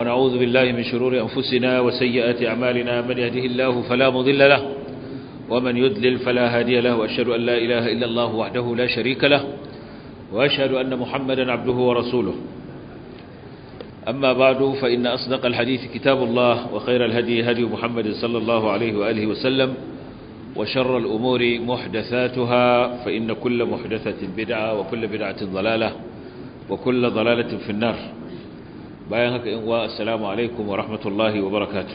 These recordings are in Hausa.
ونعوذ بالله من شرور أنفسنا وسيئات أعمالنا من يهده الله فلا مضل له ومن يدلل فلا هادي له وأشهد أن لا إله إلا الله وحده لا شريك له وأشهد أن محمدا عبده ورسوله أما بعد فإن أصدق الحديث كتاب الله وخير الهدي هدي محمد صلى الله عليه وآله وسلم وشر الأمور محدثاتها فإن كل محدثة بدعة وكل بدعة ضلالة وكل ضلالة في النار bayan haka in wa assalamu alaikum wa rahmatullahi wa barakatuh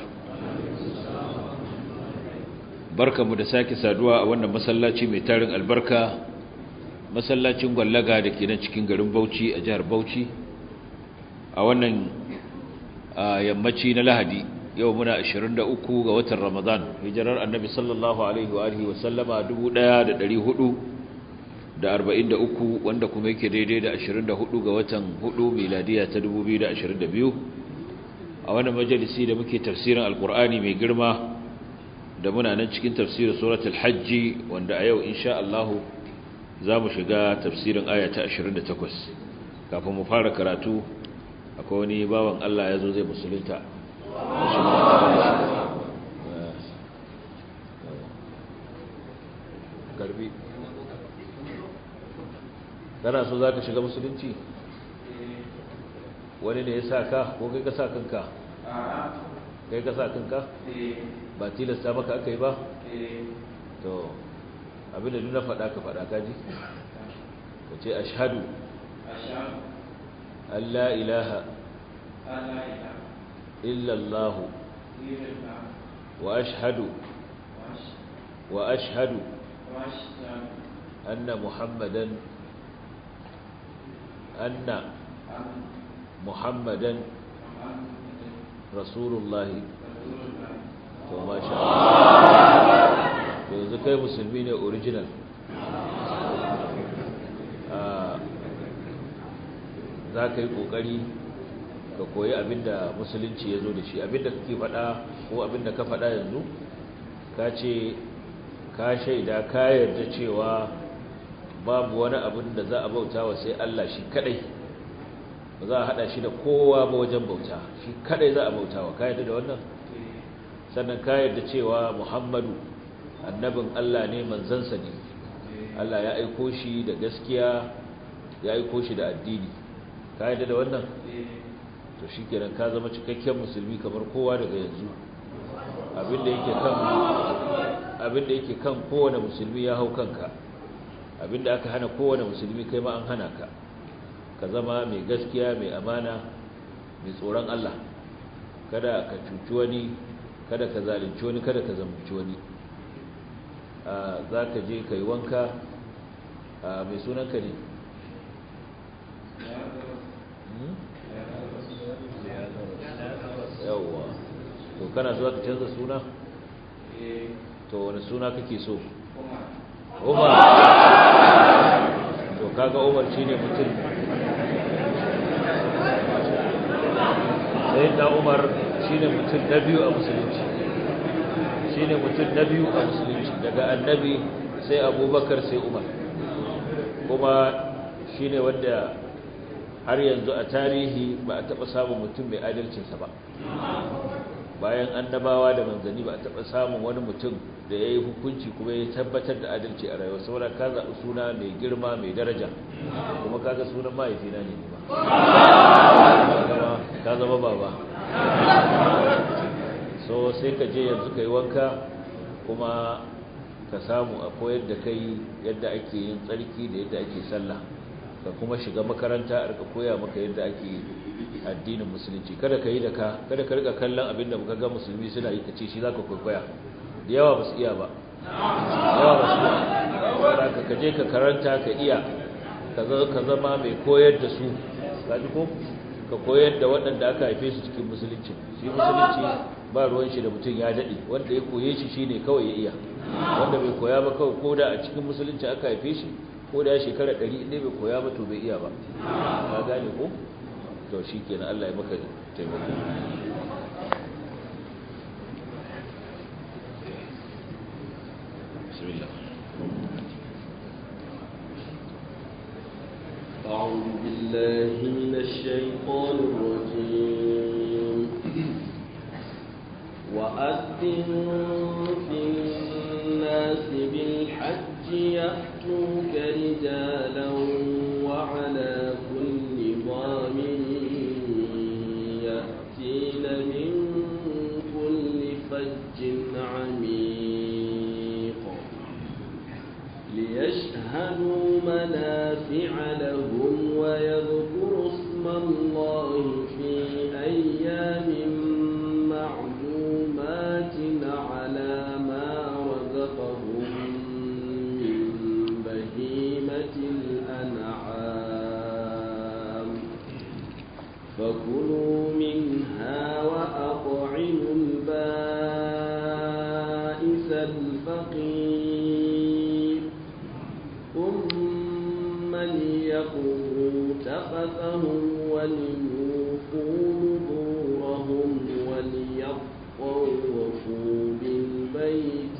barkamu da sake saduwa a wannan masallaci mai tarin albarka masallacin gwallaga da ke nan cikin garin Bauchi a jihar Bauchi a wannan yammaci na Lahadi yau muna 23 ga watan Ramadan hijirar Annabi sallallahu alaihi wa alihi wa sallama 1400 da arba'in da uku wanda kuma yake daidai da ashirin da hudu ga watan hudu miladiya ta dubu biyu da ashirin da biyu a wani majalisi da muke tafsirin alkur'ani mai girma da muna nan cikin tafsirin suratul hajji wanda a yau insha Allah za mu shiga tafsirin aya ta ashirin da takwas kafin mu fara karatu akwai wani bawan Allah ya zo zai musulunta garbi kana so za ka shiga musulunci wani ne ya sa ka ko kai ka sa kanka kai ka sa kanka ba tilasta maka aka yi ba to abinda nuna faɗa ka faɗa kaji ka ce ashadu Allah ilaha illallahu wa ashhadu wa ashhadu anna muhammadan أن محمدا رسول الله وما شاء الله yanzu kai musulmi ne original za ka yi ƙoƙari ka koyi abinda musulunci ya zo da shi abinda kake faɗa ko abinda ka faɗa yanzu ka ce ka shaida ka yarda cewa babu wani abin da za a bauta wa sai Allah shi kadai ba za a hada shi da kowa ba wajen bauta shi kadai za a bauta wa kayyada da wannan sannan kayyada cewa Muhammadu annabin Allah ne manzansa ne Allah ya aiko shi da gaskiya ya aiko shi da addini kayyada da wannan to shikenan ka zama cikakken musulmi kamar kowa daga yanzu abinda yake kan abinda yake kan kowane musulmi ya hau kanka abinda aka hana kowane musulmi kai ma an hana ka ka zama mai gaskiya mai amana mai tsoron Allah kada ka cuci wani kada ka zalunci wani kada ka zambuci wani za ka je ka yi wanka mai sunanka ne yawwa to kana zuwa ka canza suna to wani suna kake so umar to kaga umar shine mutum sai da umar shine mutum na biyu a musulunci shine mutum na biyu a musulunci daga annabi sai abubakar sai umar kuma shine wanda har yanzu a tarihi ba a taɓa samun mutum mai adalcinsa ba bayan annabawa da manzanni ba a taɓa samun wani mutum da ya yi hukunci kuma ya tabbatar da adalci a rayuwa saboda ka zaɓi suna mai girma mai daraja kuma kaga sunan mahaifina ne ba ka zama baba so sai ka je yanzu ka yi wanka kuma ka samu a koyar da kai yadda ake yin tsarki da yadda ake sallah ka kuma shiga makaranta a rika koya maka yadda ake addinin musulunci kada ka yi da ka kada ka rika kallon abin da muka ga musulmi suna yi kace shi zaka kwaikwaya da yawa ba su iya ba yawa ba su iya ka je ka karanta ka iya ka zama mai koyar da su kaji ko ka koyar da waɗanda aka haife su cikin musulunci shi musulunci ba ruwan shi da mutum ya daɗe wanda ya koye shi shine kawai ya iya wanda bai koya ba kawai ko da a cikin musulunci aka haife shi ko da ya shekara ɗari inda bai koya ba to bai iya ba ka gane ko to shi kenan Allah ya maka taimako bismillah أعوذ بالله من الشيطان الرجيم في الناس بالحج يأتوك رجالا وعلى كل ضامن يأتين من كل فج عميق ليشهدوا منافع لهم ويذكروا اسم الله في أيام معلومات على ما رزقهم من بهيمة الأنعام فكلوا منها وأطعموا البائس الفقير ثم ليقضوا تفثهم وليوفوا نذورهم وليطوفوا بالبيت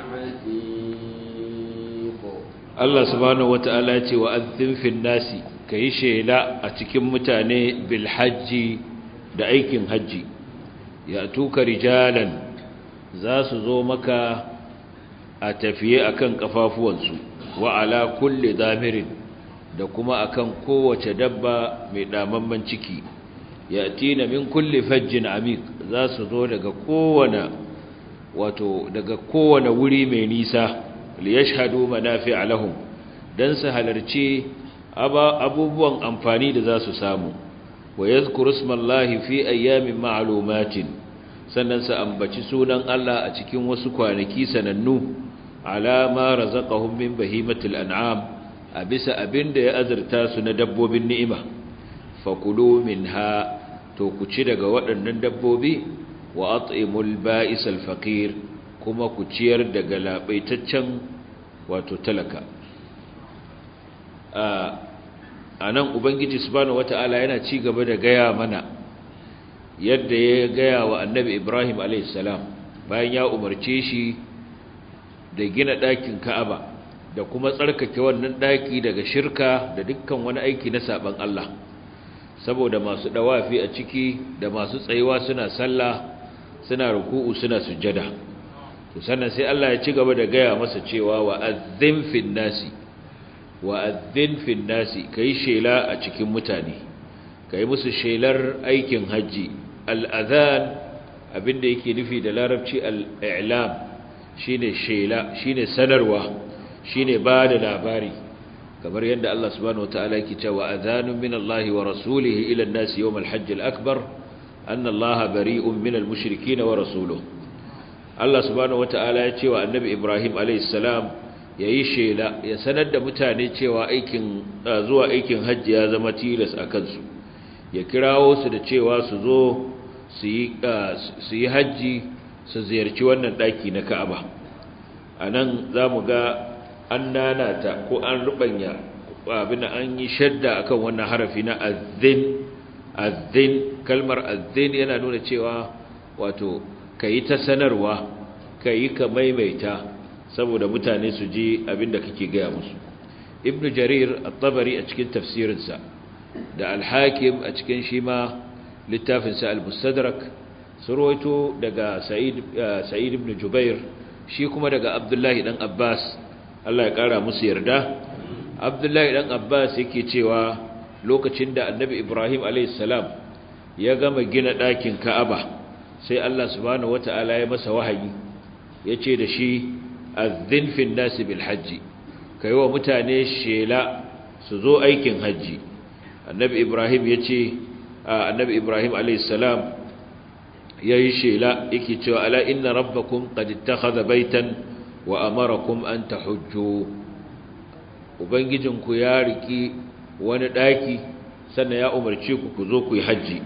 العتيق Allah subhanahu wata'ala ce wa azzin fil nasi kai shela a cikin mutane bil hajji da aikin hajji ya tuka rijalan za su zo maka a tafiye akan kafafuwansu wa ala kulli damirin da kuma akan kowace dabba mai damamman ciki ya tina min kulli fajjin amik za su zo daga kowane wato daga kowane wuri mai nisa liyashhadu manafi'a lahum dan su halarci abubuwan amfani da za su samu wa yadhkuru ismallahi fi ayyamin ma'lumatin sannan su ambaci sunan Allah a cikin wasu kwanaki sanannu ala ma razaqahum min bahimatil an'am a bisa abinda ya azurta su na dabbobin ni'ima fakulu minha to ku ci daga waɗannan dabbobi wa at'imul ba'isal faqir kuma ku ciyar da galabaitaccen wato talaka a nan ubangiji subhanahu wata'ala yana ci gaba da gaya mana yadda ya gaya wa annabi ibrahim alaihissalam bayan ya umarce shi da gina ɗakin ka'aba da kuma tsarkake wannan ɗaki daga shirka da dukkan wani aiki na saɓan allah saboda masu ɗawafi a ciki da masu tsayuwa suna sallah suna ruku'u suna sujjada to sannan sai Allah ya ci gaba da gaya masa cewa wa azzin fin nasi wa azzin fin nasi kai shela a cikin mutane kai musu shelar aikin haji al-adhan abinda yake nufi da larabci al-i'lam shine shela shine sanarwa shine ba da labari kamar yadda Allah subhanahu wataala yake cewa adhanun min Allah wa rasulihi ila an-nasi yawm al-hajj al-akbar anna Allah bari'un min al-mushrikeen wa rasuluhu Allah subhanahu wata'ala ya ce wa annabi Ibrahim alaihissalam ya yi shela ya sanar da mutane cewa aikin zuwa aikin hajji ya zama tilas a kansu ya kirawo su da cewa su zo su yi hajji su ziyarci wannan ɗaki na ka'aba a nan za mu ga an nanata ko an rubanya abin an yi shadda akan wannan harafi na azzin azzin kalmar azzin yana nuna cewa wato ka yi ta sanarwa ka yi ka maimaita saboda mutane su ji abinda kake gaya musu ibn jarir at-tabari a cikin tafsirinsa da al-hakim a cikin shi ma littafinsa al-mustadrak surwaito daga sa'id sa'id ibn jubair shi kuma daga abdullahi dan abbas Allah ya kara musu yarda abdullahi dan abbas yake cewa lokacin da annabi ibrahim alayhis salam ya gama gina ɗakin ka'aba sai Allah subhanahu wata'ala ya masa wahayi yace da shi azzin fil nasi bil hajji kai wa mutane shela su zo aikin haji annabi ibrahim yace annabi ibrahim alayhis salam yayi shela yake cewa ala inna rabbakum qad ittakhadha baytan wa amarakum an tahujju ubangijinku ya riki wani daki sannan ya umarce ku ku zo ku yi haji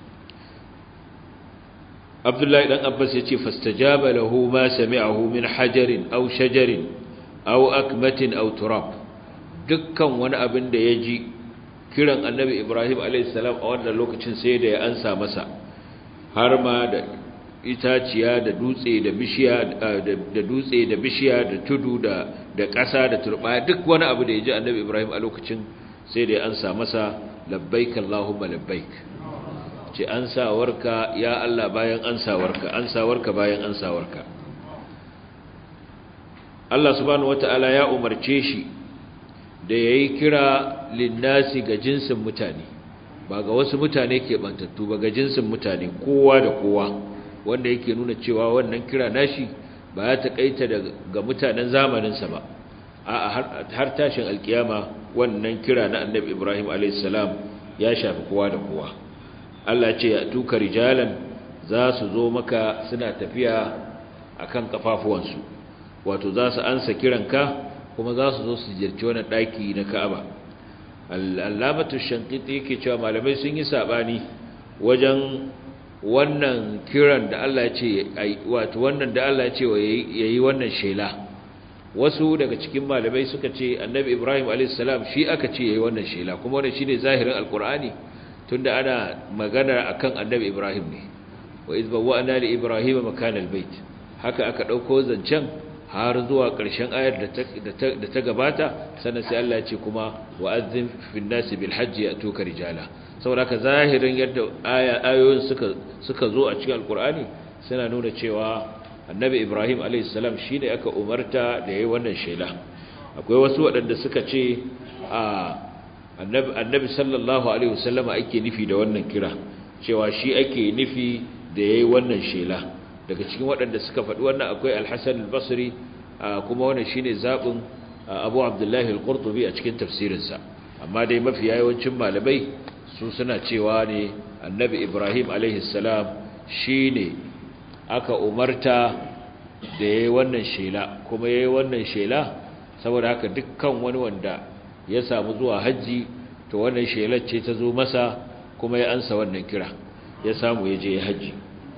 Abdullahi dan Abbas yace fastajaba lahu ma sami'ahu min hajarin aw shajarin aw akmatin aw turab dukkan wani abin da yaji kiran Annabi Ibrahim alayhis salam a wannan lokacin sai da ya ansa masa har ma da itaciya da dutse da bishiya da dutse da bishiya da tudu da da ƙasa da turba duk wani abu da yaji Annabi Ibrahim a lokacin sai da ya ansa masa labbaik Allahumma labbaik ce ansawarka ya Allah bayan ansawarka ansawarka bayan ansawarka Allah subhanahu wata'ala ya umarce shi da yayi kira linnasi ga jinsin mutane ba ga wasu mutane ke bantattu ba ga jinsin mutane kowa da kowa wanda yake nuna cewa wannan kira nashi ba ya taƙaita ga mutanen zamaninsa ba a har tashin alkiyama wannan kira na annabi ibrahim alaihissalam ya shafi kowa da kowa allah ce ya tuka rijalan za su zo maka suna tafiya a kan kafafuwansu wato za su ansa kiranka kuma za su zo su jirci wani ɗaki na ka'aba al'alamatu shankiti yake cewa malamai sun yi saɓani wajen wannan kiran da Allah ya ce wato wannan da Allah ya ce yayi wannan shela wasu daga cikin malamai suka ce annabi Ibrahim alayhis salam shi aka ce yayi wannan shela kuma wannan shine zahirin alqur'ani tunda ana magana akan annabi Ibrahim ne wa iz bawwa'na li ibrahim makan albayt haka aka dauko zancen har zuwa ƙarshen ayar da ta gabata sannan sai Allah ya ce kuma wa'azzin fin nasi bil hajji atuka rijala saboda ka zahirin yadda ayoyin suka suka zo a cikin alkur'ani suna nuna cewa annabi ibrahim a.s. shi ne aka umarta da ya yi wannan shela akwai wasu waɗanda suka ce a annabi sallallahu alaihi wasallama ake nufi da wannan kira cewa shi ake nufi da ya yi wannan shela daga cikin waɗanda suka faɗi wannan akwai alhassan albasri kuma wannan shi ne zaɓin abu abdullahi al-qurtubi a cikin tafsirinsa amma dai mafi yawancin malamai su suna cewa ne annabi ibrahim alaihissalam shi ne aka umarta da ya yi wannan shela kuma ya yi wannan shela saboda haka dukkan wani wanda ya samu zuwa hajji to wannan shelar ce ta zo masa kuma ya ansa wannan kira ya samu ya je hajji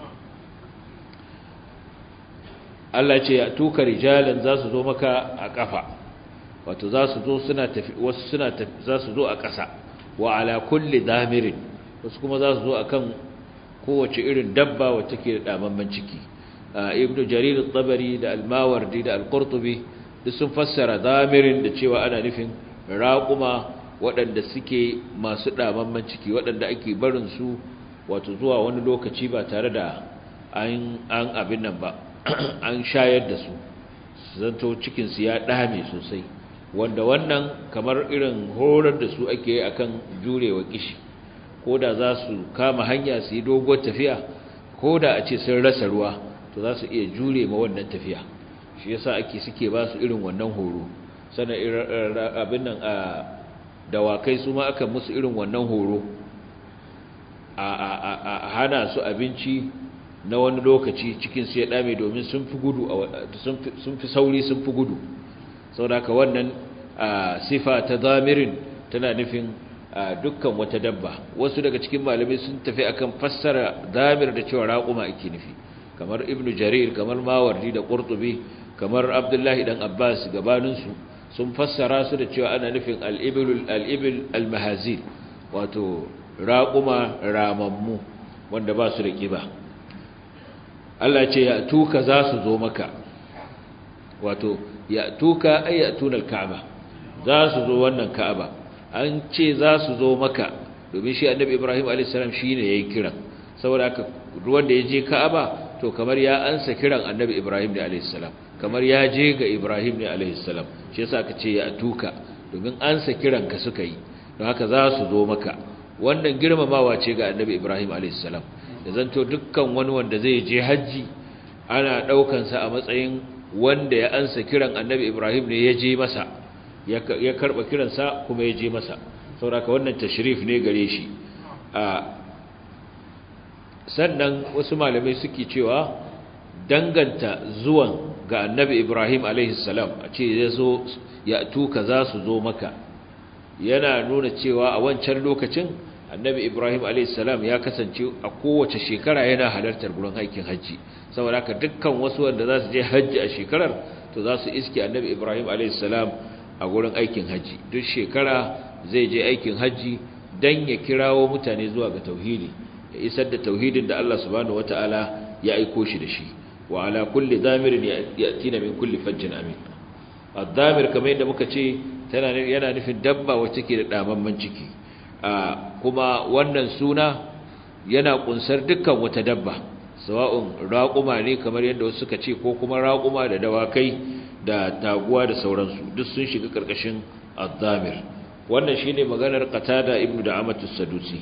Allah ce ya tuka rijalan za su zo maka a kafa wato za su zo suna tafi wasu suna tafi za su zo a ƙasa wa ala kulli damirin wasu kuma za su zo akan kowace irin dabba wacce ke da damamman ciki ibnu jarir at-tabari da al-mawardi da al-qurtubi duk sun fassara damirin da cewa ana nufin raquma waɗanda suke masu damamman ciki waɗanda ake barin su wato zuwa wani lokaci ba tare da an an abin nan ba an shayar da su zanto cikin su ya dame sosai wanda wannan kamar irin horar da su ake yi akan jurewa kishi ko da za su kama hanya su yi doguwar tafiya ko da a ce sun rasa ruwa to za su iya jure ma wannan tafiya shi yasa ake suke ba su irin wannan horo sannan abin nan a dawakai su ma aka musu irin wannan horo a hana su abinci na wani lokaci cikin su ya dame domin sun fi gudu sun fi sauri sun fi gudu saboda haka wannan sifa ta zamirin tana nufin dukkan wata dabba wasu daga cikin malamai sun tafi akan fassara zamir da cewa raƙuma ake nufi kamar ibnu jarir kamar mawardi da qurtubi kamar abdullahi dan abbas gabaninsu sun fassara su da cewa ana nufin al-ibil al-ibil al-mahazil wato raƙuma ramammu wanda ba su da kiba Allah ce ya tuka za su zo maka wato ya tuka ay yatuna al-ka'ba za su zo wannan ka'aba an ce za su zo maka domin shi annabi ibrahim a.s. shi ne ya yi kiran saboda haka ruwan da ya je ka'aba to kamar ya ansa kiran annabi ibrahim ne a.s. kamar ya je ga ibrahim ne a.s. shi yasa aka ce ya tuka domin ansa kiran ka suka yi don haka za su zo maka wannan girmamawa ce ga annabi ibrahim a.s. da zanto dukkan wani wanda zai je hajji ana ɗaukansa a matsayin wanda ya ansa kiran annabi ibrahim ne ya je masa ya karba kiransa kuma ya je masa sauraka wannan tashrif ne gare shi sannan wasu malamai suke cewa danganta zuwan ga annabi ibrahim salam a ce ya zo ya tuka za su zo maka yana nuna cewa a wancan lokacin annabi ibrahim salam ya kasance a kowace shekara yana halartar gurin aikin hajji saboda haka dukkan wasu wanda za su je hajji a shekarar to za su iske annabi ibrahim salam a gurin aikin hajji duk shekara zai je aikin hajji dan ya kirawo mutane zuwa ga tauhidi ya isar da tauhidin da Allah subhanahu wataala ya aiko shi da shi wa ala kulli damirin yatina min kulli fajjin amin ad-damir kamar yadda muka ce tana yana nufin dabba wacce ke da damamman ciki kuma wannan suna yana kunsar dukkan wata dabba sawa'un raƙuma ne kamar yadda wasu suka ce ko kuma raƙuma da dawakai da taguwa da sauransu duk sun shiga ƙarƙashin addamir wannan shine maganar qatada ibnu da'amatu sadusi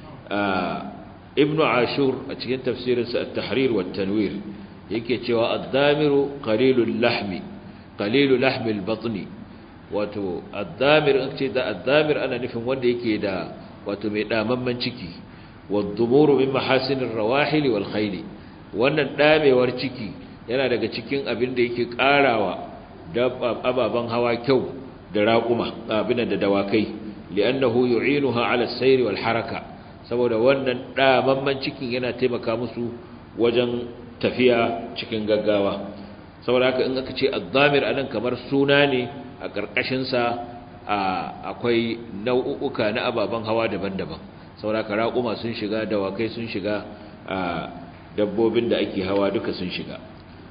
ibnu ashur a cikin tafsirinsa at-tahrir wa tanwir yake cewa addamiru qalilul lahmi qalilul lahmi al-batni wato addamir in ce da addamir ana nufin wanda yake da wato mai damamman ciki wadumuru min mahasinir rawahil wal khayl wannan damewar ciki yana daga cikin abin da yake karawa ababan hawa kyau da raquma abin da dawakai li'annahu yu'inuha 'ala as-sayr wal haraka saboda wannan damamman cikin yana taimaka musu wajen tafiya cikin gaggawa saboda haka in aka ce addamir anan kamar suna ne a ƙarƙashin sa akwai nau'uka na ababen hawa daban-daban saboda haka raƙuma sun shiga dawakai sun shiga dabbobin da ake hawa duka sun shiga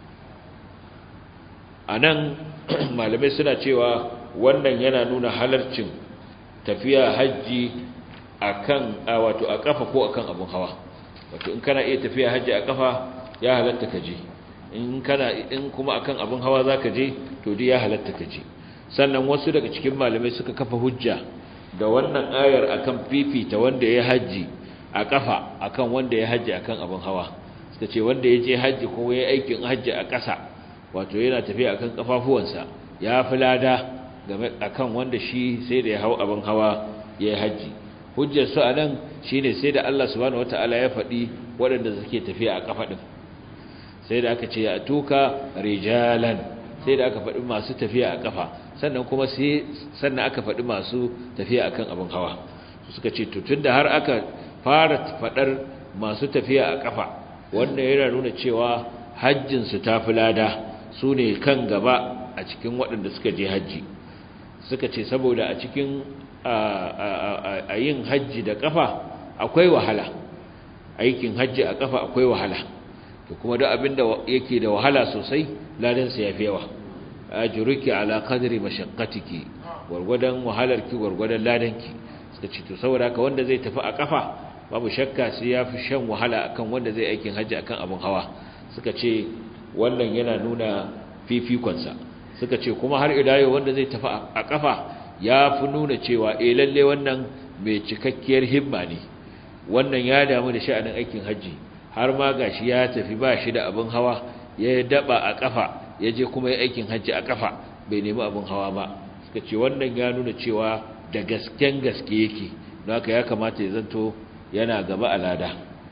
anan malamai suna cewa wannan yana nuna halarcin tafiya hajji akan wato a kafa ko akan abun hawa wato in kana iya tafiya hajji a kafa ya halatta ka je in kana in kuma akan abun hawa zaka je to dai ya halatta ka je sannan wasu daga cikin malamai suka kafa hujja da wannan ayar akan fifita wanda ya haji a kafa akan wanda ya haji akan abun hawa suka ce wanda ya je haji ko ya aikin haji a ƙasa wato yana tafiya akan kafafuwansa ya fi lada game akan wanda shi sai da ya hau abun hawa ya yi haji hujjar su anan shine sai da Allah subhanahu wataala ya faɗi waɗanda suke tafiya a kafa din sai da aka ce ya tuka rijalan sai da aka faɗi masu tafiya a kafa sannan kuma sai sannan aka faɗi masu tafiya akan abin hawa suka ce to tunda har aka fara faɗar masu tafiya a kafa wannan yana nuna cewa hajjin su tafi lada su ne kan gaba a cikin waɗanda suka je hajji suka ce saboda a cikin a yin hajji da kafa akwai wahala aikin hajji a kafa akwai wahala to kuma duk abinda yake da wahala sosai ladan sa yafi yawa ajruki ala qadri mashaqqatiki gurgudan wahalarki gurgudan ladanki suka ce to saboda haka wanda zai tafi a kafa babu shakka sai yafi shan wahala akan wanda zai aikin hajji akan abun hawa suka ce wannan yana nuna fifikonsa suka ce kuma har ila yau wanda zai tafi a kafa ya fi nuna cewa eh lalle wannan mai cikakkiyar himma ne wannan ya damu da sha'anin aikin hajji har ma gashi ya tafi ba shi da abin hawa ya daba a kafa ya je kuma ya aikin hajji a kafa bai nemi abin hawa ba suka ce wannan ya nuna cewa da gasken gaske yake don haka ya kamata ya zanto yana gaba a lada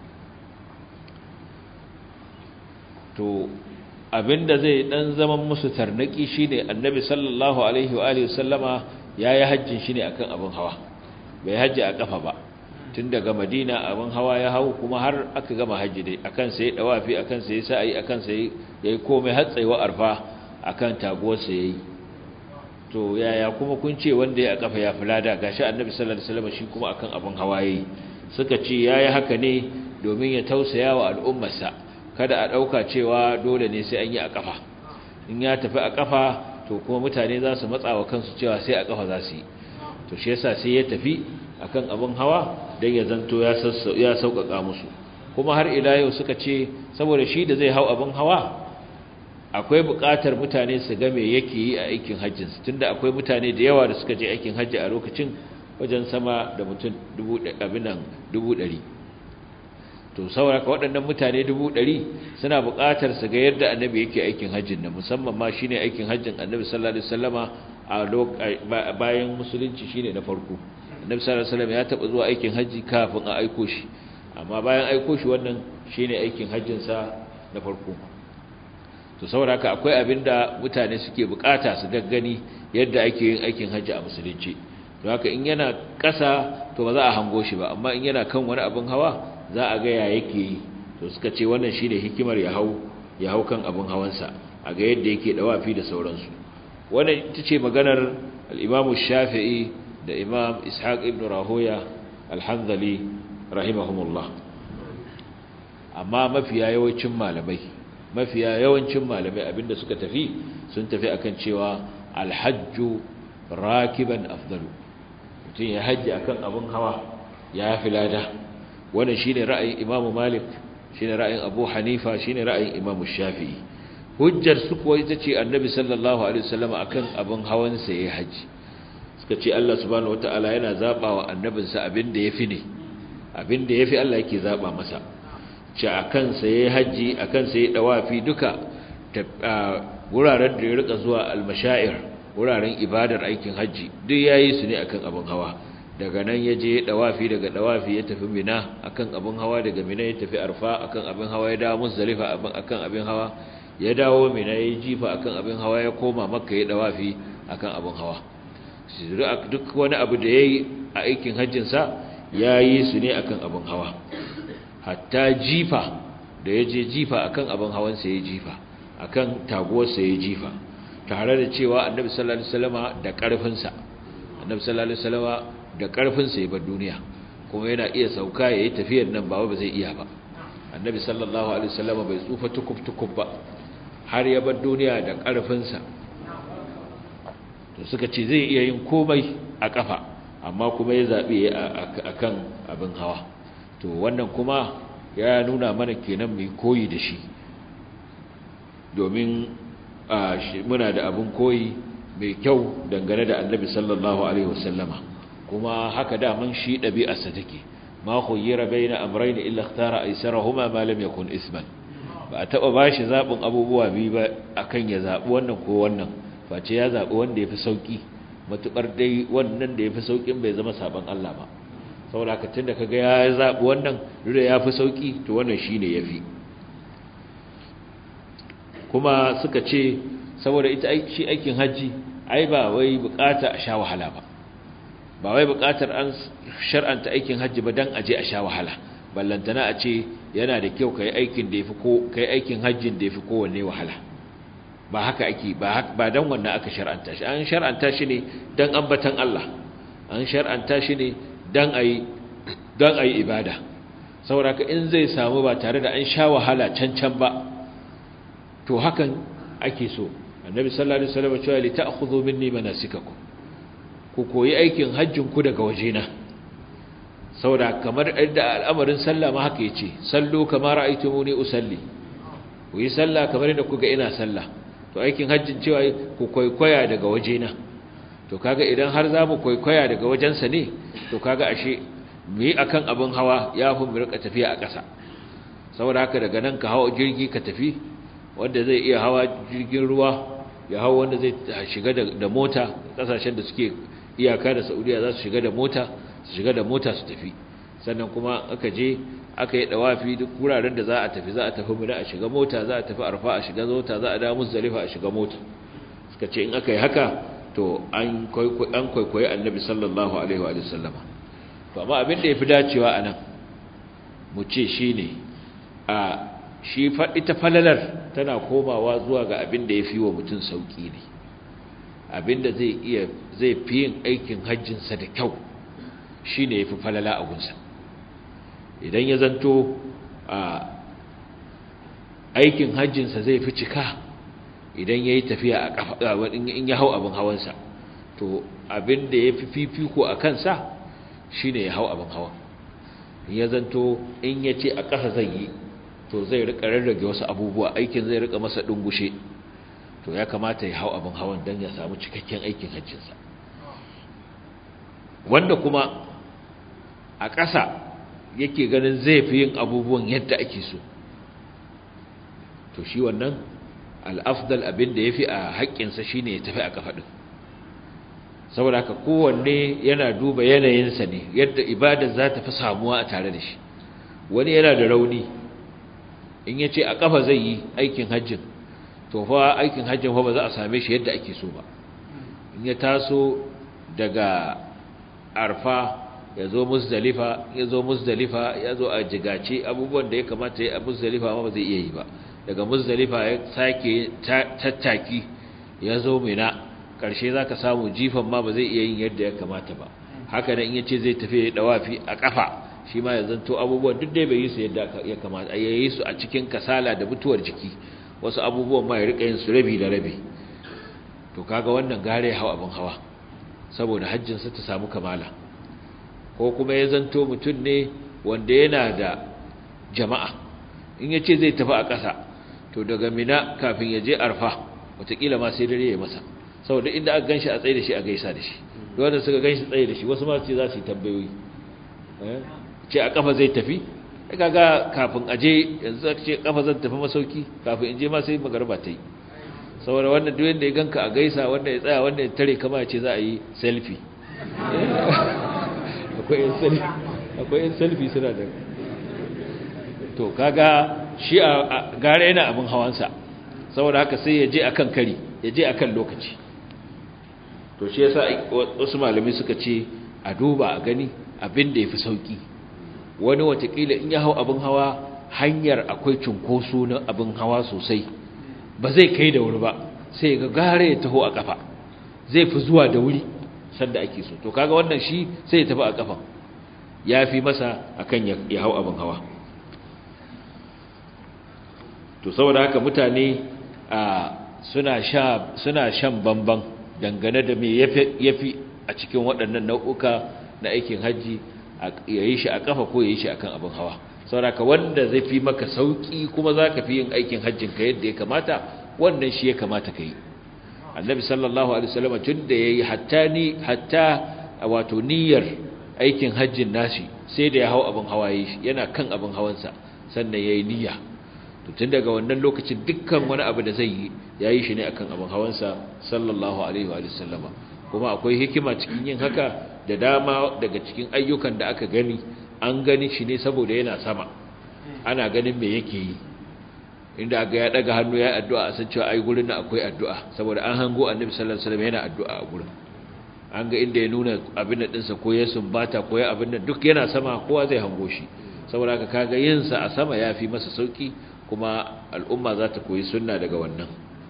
to abinda zai dan zaman musu tarnaki shine annabi sallallahu alaihi wa alihi wasallama yayi hajjin shine akan abin hawa bai hajji a kafa ba tun daga madina abin hawa ya hau kuma har aka gama hajji dai akan sai dawafi akan sai sa'i akan sai yayi komai har tsayuwa arfa akan taguwar sa yayi to yaya kuma kun ce wanda ya kafa ya fulada gashi annabi sallallahu alaihi wasallam shi kuma akan abin hawa yayi suka ce yayi haka ne domin ya tausaya wa al'ummarsa kada a dauka cewa dole ne sai an yi a kafa in ya tafi a kafa to kuma mutane za su matsa wa kansu cewa sai a kafa za su yi to shi yasa sai ya tafi akan abin hawa dan ya zanto ya ya sauƙaƙa musu kuma har ila yau suka ce saboda shi da zai hau abin hawa akwai buƙatar mutane su ga me yake yi a aikin hajjin su tunda akwai mutane da yawa da suka je aikin hajji a lokacin wajen sama da mutum dubu abinan dubu ɗari to saboda ka waɗannan mutane dubu ɗari suna buƙatar su ga yadda annabi yake aikin hajjin nan musamman ma shine aikin hajjin annabi sallallahu alaihi wasallama a bayan musulunci shine na farko annabi sallallahu alaihi wasallam ya taba zuwa aikin haji kafin a aiko shi amma bayan aiko shi wannan shine aikin hajjin sa na farko to saboda haka akwai abinda mutane suke bukata su gaggani yadda ake yin aikin haji a musulunci to haka in yana kasa to ba za a hango shi ba amma in yana kan wani abin hawa za a ga ya yake yi to suka ce wannan shine hikimar ya hau ya hau kan abin hawansa a ga yadda yake dawafi da sauransu wannan ita ce maganar al-Imam Shafi'i da imam ishaq ibn rahoya alhanzali rahimahumullah amma mafiya yawancin malamai mafiya yawancin malamai abinda suka tafi sun tafi akan cewa alhajju rakiban afdalu mutum ya hajji akan abin hawa ya fi lada wannan shine ra'ayin Imam Malik shine ra'ayin Abu Hanifa shine ra'ayin Imam Shafi'i hujjar su kuwa ita ce Annabi sallallahu alaihi wasallam akan abin hawan sa yayin haji suka ce Allah subhanahu wataala yana zaba wa annabinsa abin da yafi ne abin da yafi Allah yake zaba masa ce akan sa yayin haji akan sa yayin dawafi duka wuraren da ya rika zuwa al-mashaa'ir wuraren ibadar aikin haji duk yayi su ne akan abin hawa daga nan ya je dawafi daga dawafi ya tafi mina akan abin hawa daga mina ya tafi arfa akan abin hawa ya dawo muzdalifa akan abin hawa ya dawo mina ya jifa akan abin hawa ya koma makka ya dawafi akan abin hawa duk wani abu da yayi a aikin hajjin sa yayi su ne akan abin hawa hatta jifa da ya je jifa akan abin hawan sa ya jifa akan taguwar sa ya jifa tare da cewa annabi sallallahu alaihi wasallama da karfin sa annabi sallallahu alaihi wasallama da ƙarfinsa ya bar duniya kuma yana iya sauka ya yi tafiyar nan ba ba zai iya ba annabi sallallahu alaihi wasallam bai tsufa tukub-tukub ba har ya bar duniya da ƙarfinsa to suka ce zai iya yin komai a ƙafa amma kuma ya zaɓe a kan abin hawa to wannan kuma ya nuna mana kenan mai koyi da shi domin muna da abin koyi mai kyau dangane da annabi sallallahu alaihi wasallama kuma haka daman shi ɗabi'arsa take ma khuyyira baina amrayn illa ikhtara aysarahuma ma lam yakun isman ba a taba bashi zabin abubuwa biyu ba akan ya zabi wannan ko wannan face ya zabi wanda yafi sauki matukar dai wannan da yafi saukin bai zama saban Allah ba saboda haka tunda kaga ya zabi wannan da yafi sauki to wannan shine yafi kuma suka ce saboda ita shi aikin haji ai ba wai bukata a sha wahala ba ba wai buƙatar an shar'anta aikin hajji ba dan aje a sha wahala ballantana a ce yana da kyau kai aikin da yafi ko kai aikin hajjin da yafi kowanne wahala ba haka ake ba ba dan wannan aka shar'anta shi an shar'anta shi ne dan ambatan Allah an shar'anta shi ne dan ayi dan ayi ibada saboda ka in zai samu ba tare da an sha wahala can can ba to hakan ake so annabi sallallahu alaihi wasallam ya ce li ta'khudhu minni manasikakum ku koyi aikin hajjin ku daga wajena saboda kamar da al'amarin sallah ma haka yace sallu kama ra'aytumuni usalli ku yi sallah kamar yadda kuga ina sallah to aikin hajjin cewa ku koykoya daga wajena to kaga idan har za mu koykoya daga wajensa ne to kaga ashe mu yi akan abin hawa ya fi mu rika tafiya a ƙasa saboda haka daga nan ka hawa jirgi ka tafi wanda zai iya hawa jirgin ruwa ya hawa wanda zai shiga da mota ƙasashen da suke iyaka da saudiya za su shiga da mota su shiga da mota su tafi sannan kuma aka je aka yi dawafi duk wuraren da za a tafi za a tafi mina a shiga mota za a tafi arfa a shiga mota za a dawo muzdalifa a shiga mota suka ce in aka yi haka to an kwaikwayi annabi sallallahu alaihi wa sallama to amma abin da ya fi dacewa a nan mu ce shi ne a shi ita falalar tana komawa zuwa ga abin da ya fi wa mutum sauƙi ne abin da zai iya zai fi yin aikin hajjinsa da kyau shi ne ya fi falala a gunsa idan ya zanto a aikin hajjinsa zai fi cika idan ya yi tafiya a ƙafa in ya hau abin hawansa to abin da ya fi fifiko a kansa shi ne ya hau abin hawan ya zanto in ya ce a ƙasa zai yi to zai rika rarrage wasu abubuwa aikin zai rika masa dungushe to ya kamata ya hau abin hawan don ya samu cikakken aikin hajjinsa wanda kuma a ƙasa yake ganin zai fi yin abubuwan yadda ake so to shi wannan al'afdal abin da ya fi a haƙƙinsa shi ne ya tafi a ƙafa ɗin saboda haka kowanne yana duba yanayinsa ne yadda ibadar za ta fi samuwa a tare da shi wani yana da rauni in ya ce a ƙafa zai yi aikin hajjin to fa aikin hajjin fa ba za a same shi yadda ake so ba in ya taso daga arfa ya zo musdalifa ya zo musdalifa ya zo a jigace abubuwan da ya kamata ya a musdalifa ma ba zai iya yi ba daga musdalifa ya sake tattaki ya zo mina ƙarshe za ka samu jifan ma ba zai iya yin yadda ya kamata ba haka nan in ya ce zai tafi ya dawafi a ƙafa shi ma ya zanto abubuwan duk dai bai yi su yadda ya kamata a yayi su a cikin kasala da mutuwar jiki wasu abubuwan ma ya rika yin su rabi da rabi to kaga wannan gare ya hau abin hawa saboda hajjinsa ta samu kamala ko kuma ya zanto mutum ne wanda yana da jama'a in ya ce zai tafi a ƙasa to daga mina kafin ya je arfa wataƙila ma sai dare ya masa saboda inda aka ganshi a tsaye da shi a gaisa da shi wanda suka ganshi tsaye da shi wasu ma ce za su yi tambayoyi ce a kafa zai tafi kaga kafin aje yanzu aka ce kafa zan tafi masauki kafin in je ma sai magarba ta yi saboda wannan duk wanda ya ganka a gaisa wanda ya tsaya wanda ya tare kama ya ce za a yi selfie akwai yin selfie akwai yin selfie suna da to kaga shi a gare yana abin hawansa saboda haka sai ya je akan kari ya je akan lokaci to shi yasa wasu malami suka ce a duba a gani abin da yafi sauki wani watakila in ya hau abin hawa hanyar akwai cunkoso na abin hawa sosai ba zai kai da wuri ba sai ga gare ya taho a kafa zai fi zuwa da wuri sanda ake so to kaga wannan shi sai ya tafi a kafa ya fi masa akan ya hau abin hawa to saboda haka mutane a suna sha suna shan bamban dangane da me yafi a cikin waɗannan nau'uka na aikin haji yayi shi a kafa ko yayi shi akan abin hawa saboda haka wanda zai fi maka sauki kuma zaka fi yin aikin hajjin ka yadda ya kamata wannan shi ya kamata kai annabi sallallahu alaihi wasallam tunda yayi hatta ni hatta wato niyyar aikin hajjin nashi sai da ya hau abin hawa yana kan abin hawansa sannan yayi niyya to tun daga wannan lokacin dukkan wani abu da zai yi yayi shi ne akan abin hawansa sallallahu alaihi wa sallama kuma akwai hikima cikin yin haka da dama daga cikin ayyukan da aka gani an gani shi ne saboda yana sama ana ganin me yake yi inda ga ya daga hannu ya addu'a a san cewa ai gurin nan akwai addu'a saboda an hango annabi sallallahu alaihi wasallam yana addu'a a gurin an ga inda ya nuna abin da dinsa ko ya sumbata ko ya abin da duk yana sama kowa zai hango shi saboda haka kaga yin sa a sama yafi masa sauki kuma al'umma za ta koyi sunna daga wannan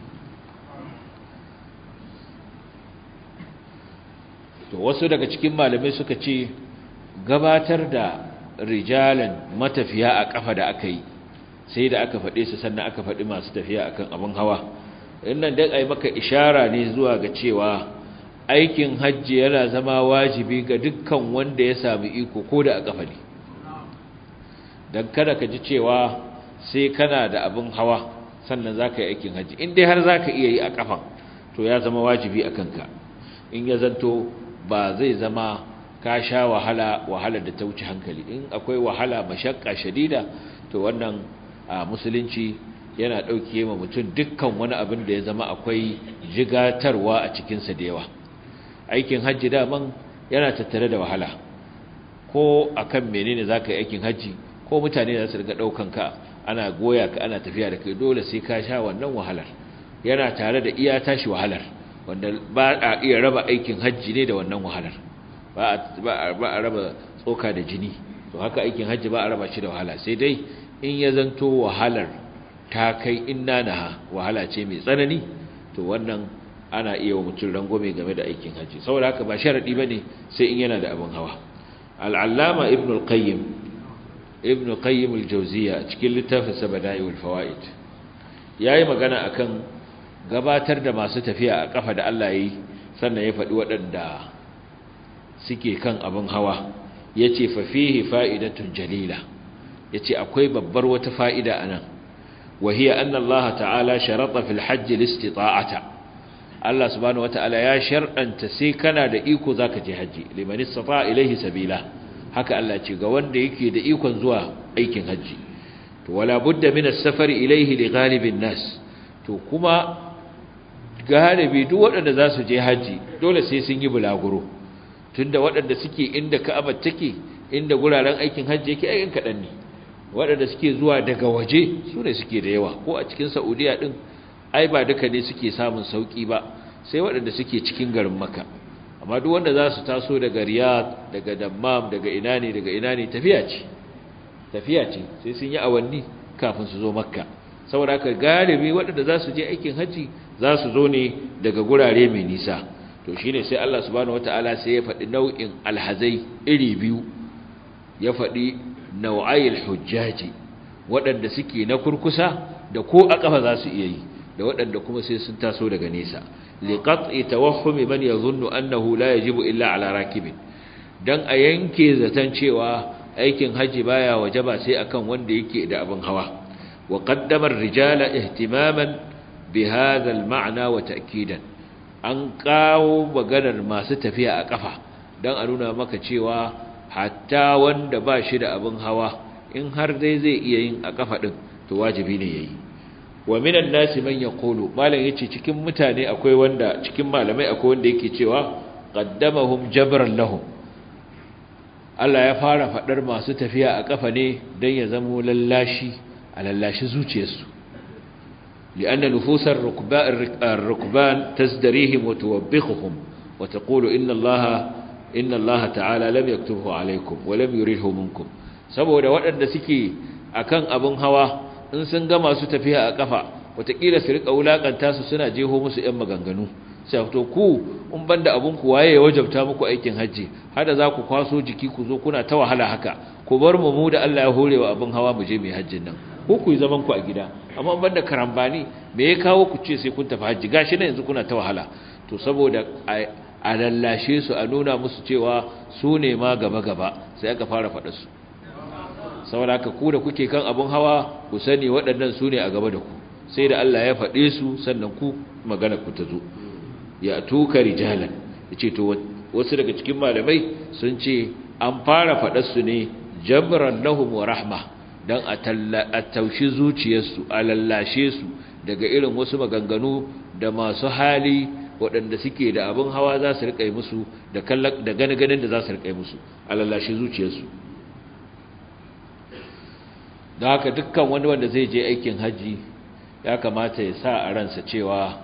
to wasu daga cikin malamai suka ce gabatar da rijalan matafiya a kafa da aka yi sai da aka faɗe su sannan aka faɗi masu tafiya akan abin hawa innan dan ai maka ishara ne zuwa ga cewa aikin hajji yana zama wajibi ga dukkan wanda ya sami iko ko da a kafa ne dan kada ka ji cewa sai kana da abin hawa sannan zaka yi aikin hajji in dai har zaka iya yi a kafan to ya zama wajibi a kanka in ya zanto ba zai zama ka sha wahala wahalar da ta wuce hankali in akwai wahala mashakka shadida to wannan a musulunci yana ɗauke ma mutum dukkan wani abin da ya zama akwai jigatarwa a cikinsa da yawa aikin hajji daman yana tattare da wahala ko akan menene za ka yi aikin hajji ko mutane za su riga ɗaukan ka ana goya ka ana tafiya da kai dole sai ka sha wannan wahalar yana tare da iya tashi wahalar wanda ba a iya raba aikin hajji ne da wannan wahalar ba a raba tsoka da jini to haka aikin hajji ba a raba shi da wahala sai dai in ya zanto wahalar ta kai inna naha wahala ce mai tsanani to wannan ana iya wa mutum rangwame game da aikin hajji saboda haka ba sharadi bane sai in yana da abin hawa al-allama ibn al-qayyim ibn qayyim al-jawziya cikin littafin sa bada'iul fawaid yayi magana akan gabatar da masu tafiya a kafa da Allah yayi sannan ya faɗi waɗanda suke kan abin hawa yace fa fihi fa'idatun jalila yace akwai babbar wata fa'ida anan wa hiya anna Allah ta'ala sharata fil hajj listita'ata Allah subhanahu wata'ala ya shar'anta sai kana da iko zaka je haji liman istata ilayhi sabila haka Allah ce ga wanda yake da ikon zuwa aikin haji to wala budda min as-safar ilayhi li ghalibin nas to kuma galibi duk waɗanda za su je haji dole sai sun yi bulaguro tunda waɗanda suke inda Ka'aba take inda guraren aikin haji yake ayyan kadan ne waɗanda suke zuwa daga waje su ne suke da yawa ko a cikin Saudiya din ai ba duka ne suke samun sauki ba sai waɗanda suke cikin garin Makka amma duk wanda za su taso daga Riyadh daga Dammam daga ina ne daga ina ne tafiya ce tafiya ce sai sun yi awanni kafin su zo Makka saboda haka galibi waɗanda za su je aikin haji za su zo ne daga gurare mai nisa to shine sai Allah subhanahu wataala sai ya faɗi nau'in alhazai iri biyu ya faɗi nau'ayil hujjaji waɗanda suke na kurkusa da ko a ƙafa za su iya yi da waɗanda kuma sai sun taso daga nesa liqat'i tawahhumi man yadhunnu annahu la yajibu illa ala rakibin dan a yanke zaton cewa aikin haji baya wajaba sai akan wanda yake da abin hawa wa qaddama ar-rijala ihtimaman bi hadha al-ma'na wa ta'kidan an kawo maganar masu tafiya a kafa dan a nuna maka cewa hatta wanda ba shi da abin hawa in har dai zai iya yin a kafa din to wajibi ne yayi wa minan nasi man yaqulu malam yace cikin mutane akwai wanda cikin malamai akwai wanda yake cewa qaddamahum jabran lahum Allah ya fara fadar masu tafiya a kafa ne dan ya zamo lallashi a lallashi zuciyarsu lianna nufusar rukban tasdarihim wa tuwabbihuhum wa taqulu inna Allaha inna Allaha ta'ala lam yaktubhu alaykum wa lam yuridhu minkum saboda waɗanda suke akan abin hawa in sun ga masu tafiya a kafa wataƙila su rika wulakanta su suna jeho musu ƴan maganganu sai to ku in banda abun ku waye ya wajabta muku aikin haji hada za ku kwaso jiki ku zo kuna ta wahala haka ku bar mu mu da Allah ya hore wa abin hawa mu je mai hajjin nan ko ku yi zaman ku a gida amma in banda karambani me ya kawo ku ce sai kun tafi haji gashi nan yanzu kuna ta wahala to saboda a lallashe su a nuna musu cewa su ne ma gaba gaba sai aka fara faɗa su saboda haka ku da kuke kan abun hawa ku sani waɗannan su ne a gaba da ku sai da Allah ya faɗe su sannan ku magana ku ta zo ya tuka rijalan yace to wasu daga cikin malamai sun ce an fara faɗar su ne jabran lahum wa rahma dan a taushi zuciyarsu a lallashe su daga irin wasu maganganu da masu hali waɗanda suke da abin hawa za su riƙa musu da gane-ganen da za su riƙa musu a lallashe zuciyarsu da haka dukkan wani wanda zai je aikin hajji ya kamata ya sa a ransa cewa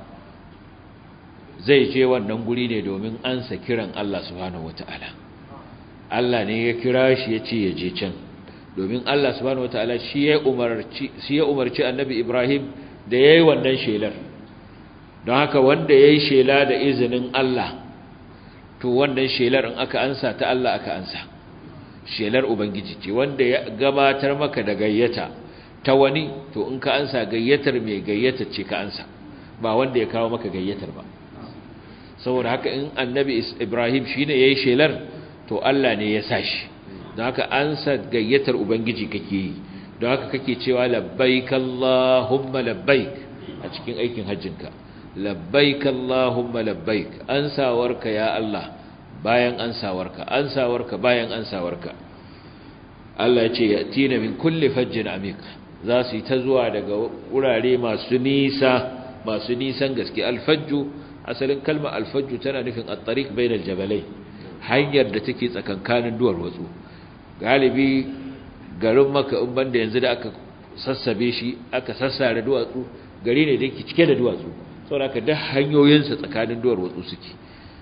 zai je wannan guri ne domin ansa kiran Allah subhanahu wata'ala Allah ne ya kira shi ya ce ya je can domin Allah subhanahu wata'ala shi ya umarci shi ya umarci Annabi Ibrahim da yayi wannan shelar don haka wanda yayi shela da izinin Allah to wannan shelar in aka ansa ta Allah aka ansa shelar ubangiji ce wanda ya gabatar maka da gayyata ta wani to in ka ansa gayyatar mai gayyata ce ka ansa ba wanda ya kawo maka gayyatar ba saboda haka in annabi ibrahim shine yayi shelar to Allah ne ya sa shi don haka ansa gayyatar ubangiji kake yi don haka kake cewa labbaik allahumma labbaik a cikin aikin hajjinka labbaik allahumma labbaik ansawarka ya Allah bayan ansawarka ansawarka bayan ansawarka Allah ya ce yatina min kulli fajjin amik za su yi ta zuwa daga wurare masu nisa masu nisan gaske alfajju asalin kalma alfajju tana nufin at-tariq bainal jabalai hanyar da take tsakankanin duwar watsu galibi garin maka in banda yanzu da aka sassabe shi aka sassare duwatsu gari ne da yake cike da duwatsu saboda haka duk hanyoyinsa tsakanin duwar watsu suke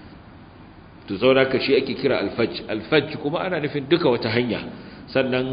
to saboda haka shi ake kira alfajj alfajj kuma ana nufin duka wata hanya sannan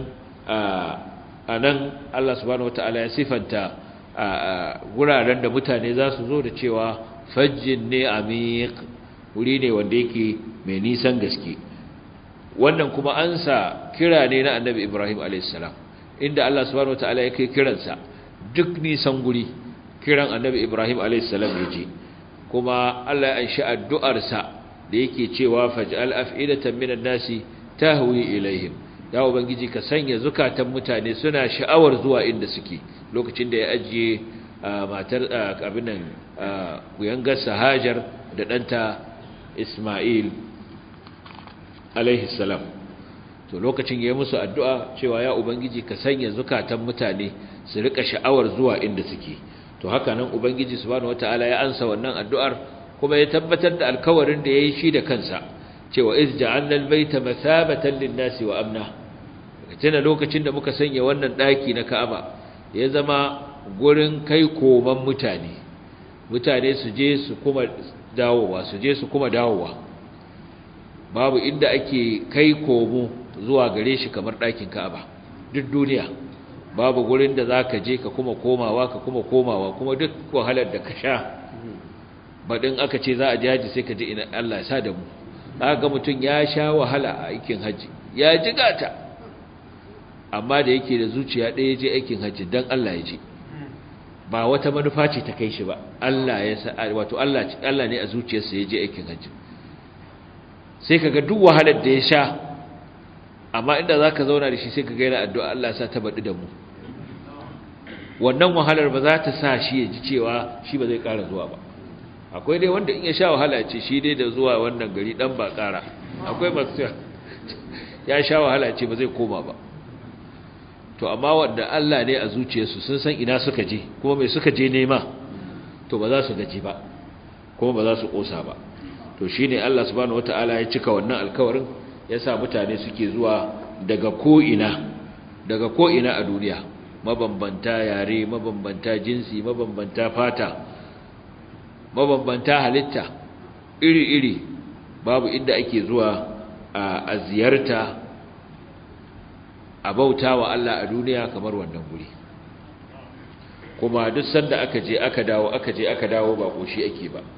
a nan Allah subhanahu wataala ya sifanta wuraren da mutane za su zo da cewa fajjin ne amiq wuri ne wanda yake mai nisan gaske wannan kuma an sa kira ne na annabi Ibrahim alaihissalam inda Allah subhanahu wataala ya kai kiransa duk nisan guri kiran annabi Ibrahim alaihissalam ya je kuma Allah ya anshi addu'arsa da yake cewa faj'al af'idatan minan nasi tahwi ilaihim ya ubangiji ka sanya zukatan mutane suna sha'awar zuwa inda suke lokacin da ya ajiye matar abinan kuyangar sahajar da ɗanta ismail alaihi salam to lokacin ya yi musu addu'a cewa ya ubangiji ka sanya zukatan mutane su rika sha'awar zuwa inda suke to haka nan ubangiji subhanahu wataala ya ansa wannan addu'ar kuma ya tabbatar da alkawarin da ya yi shi da kansa cewa iz ja'alna al-baita mathabatan lin-nasi wa amna tana lokacin da muka sanya wannan daki na Ka'aba ya zama gurin kai koman mutane mutane su je su kuma dawowa su je su kuma dawowa babu inda ake kai komo zuwa gare shi kamar dakin Ka'aba duk duniya babu gurin da zaka je ka kuma komawa ka kuma komawa kuma duk wahalar da ka sha badin aka ce za a jaji sai ka ji ina Allah ya sa da mu ga mutum ya sha wahala a aikin haji ya ji gata amma da yake da zuciya ɗaya je aikin haji don Allah ya ji ba wata manufa ce ta kai shi ba Allah ya sa wato Allah Allah ne a zuciyarsa ya je aikin haji sai kaga duk wahalar da ya sha amma inda za ka zauna da shi sai ka gaira addu'a Allah sa ta baɗi da mu wannan wahalar ba za ta sa shi ya ji cewa shi ba zai ƙara zuwa ba akwai dai wanda in ya sha wahala ce shi dai da zuwa wannan gari ɗan ba ƙara akwai masu ya sha wahala ce ba zai koma ba to amma wanda Allah ne a zuciyarsu sun san ina suka je kuma mai suka je nema to ba za su gaji ba kuma ba za su ƙosa ba to shi ne Allah subhanahu wata'ala ya cika wannan alkawarin ya sa mutane suke zuwa daga ko'ina daga ko'ina a duniya mabambanta yare mabambanta jinsi mabambanta fata mabambanta halitta iri-iri babu inda ake zuwa a ziyarta a bauta wa Allah a duniya kamar wannan guri kuma duk sanda aka je aka dawo aka je aka dawo ba koshi ake ba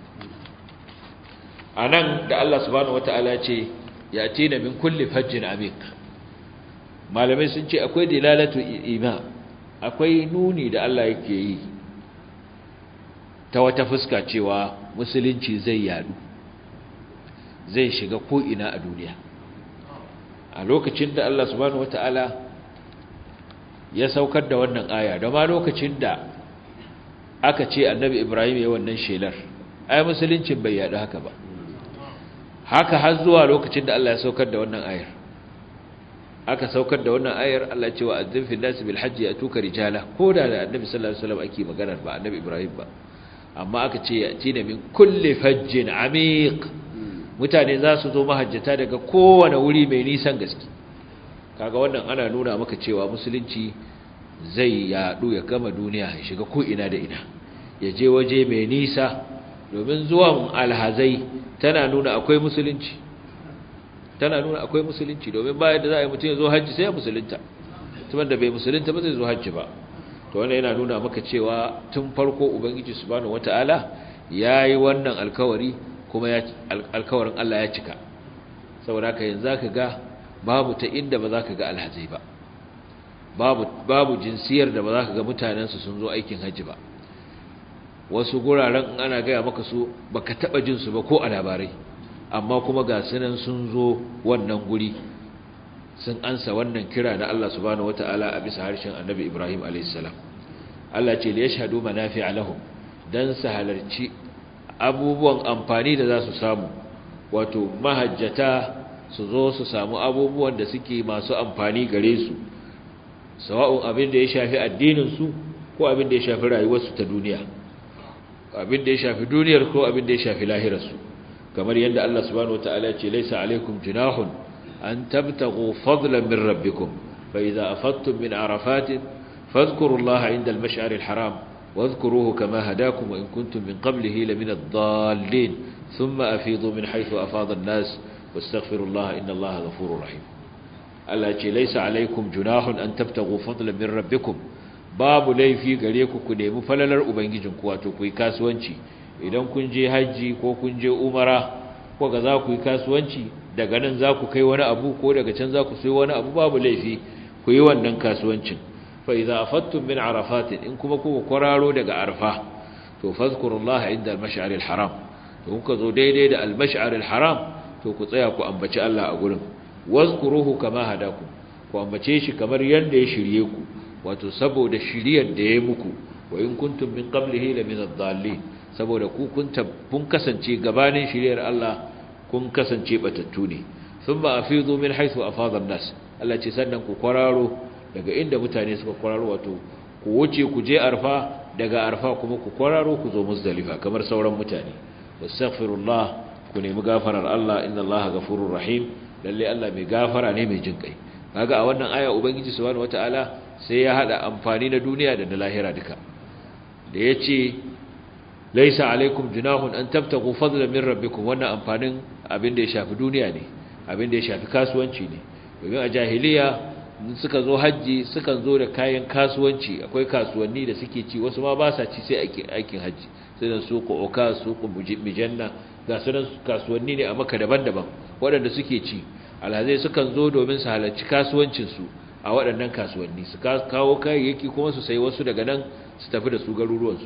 a nan da Allah subhanahu wata'ala ce ya tina min kulli fajjin amik malamai sun ce akwai dilalatu ima akwai nuni da Allah yake yi ta wata fuska cewa musulunci zai yadu zai shiga ko'ina a duniya a lokacin da Allah subhanahu wata'ala ya saukar da wannan aya da ma lokacin da aka ce annabi Ibrahim ya wannan shelar ai musuluncin bai yadu haka ba haka har zuwa lokacin da Allah ya saukar da wannan ayar aka saukar da wannan ayar Allah ce wa azzin fil nas bil hajji atuka rijala ko da da annabi sallallahu alaihi wasallam ake magana ba annabi Ibrahim ba amma aka ce ya tina min kulli fajjin amiq mutane za su zo mahajjata daga kowane wuri mai nisan gaske kaga wannan ana nuna maka cewa musulunci zai yadu ya gama duniya ya shiga ko ina da ina ya je waje mai nisa domin zuwan alhazai tana nuna akwai musulunci tana nuna akwai musulunci domin bayan da za a yi mutum ya zo hajji sai ya musulunta tuban da bai musulunta ba zai zo hajji ba to wannan yana nuna maka cewa tun farko ubangiji subhanahu wataala yayi wannan alkawari kuma ya alkawarin Allah ya cika saboda haka yanzu zaka ga babu ta inda ba zaka ga alhazai ba babu babu jinsiyar da ba zaka ga mutanen su sun zo aikin hajji ba wasu guraren in ana gaya maka su baka taba jin su ba ko a labarai amma kuma ga sunan sun zo wannan guri sun ansa wannan kira na Allah subhanahu wataala a bisa harshen Annabi Ibrahim alayhis salam Allah ce li yashhadu manafi'a lahum dan su halarci abubuwan amfani da za su samu wato mahajjata su zo su samu abubuwan da suke masu amfani gare su sawa'un abin da ya shafi addinin su ko abin da ya shafi rayuwarsu ta duniya abin da ya shafi duniyar ko abin da ya shafi lahirarsu kamar yadda Allah subhanahu wataala ce laisa alaikum junahun an tabtaghu fadlan min rabbikum fa idza afattum min arafatin fadhkurullaha inda al-mash'ar al-haram واذكروه كما هداكم وإن كنتم من قبله لمن الضالين ثم أفيضوا من حيث أفاض الناس واستغفروا الله إن الله غفور رحيم التي ليس عليكم جناح أن تبتغوا فضلا من ربكم babu laifi gare ku ku nemi falalar ubangijinku wato ku yi kasuwanci idan kun je hajji ko kun je umara ko ga za ku yi kasuwanci daga nan za ku kai wani abu ko daga can za ku sai wani abu babu laifi ku yi wannan kasuwancin fa idza afattum min arafatin in kuma ku kwararo daga arfa to fazkurullaha inda al-mash'ar al-haram to kuka zo daidai da al-mash'ar al-haram to ku tsaya ku ambaci Allah a gurin wazkuruhu kama hadakum ku ambace shi kamar yanda ya shirye ku wato saboda shiriyar da ya muku wa in kuntum min qablihi la min ad-dallin saboda ku kun kun kasance gabanin shiriyar Allah kun kasance batattu ne thumma afidu min haythu afada an-nas Allah ce sannan ku kwararo daga inda mutane suka kwararo wato ku wuce ku je arfa daga arfa kuma ku kwararo ku zo muzdalifa kamar sauran mutane wastaghfirullah ku nemi gafarar Allah inna Allah ghafurur rahim lalle Allah mai gafara ne mai jinkai kaga a wannan aya ubangiji subhanahu wataala sai ya hada amfani na duniya da na lahira duka da yace laisa alaikum junahun an tabtagu fadlan min rabbikum wannan amfanin abin da ya shafi duniya ne abin da ya shafi kasuwanci ne domin a jahiliya suka zo haji sukan zo da kayan kasuwanci akwai kasuwanni da suke ci wasu ma ba sa ci sai aikin haji sai da suku oka suku mijanna ga sunan kasuwanni ne a maka daban-daban waɗanda suke ci alhazai sukan zo domin su halarci kasuwancinsu a waɗannan kasuwanni su kawo kayayyaki kuma su sayi wasu daga nan su tafi da su garuruwansu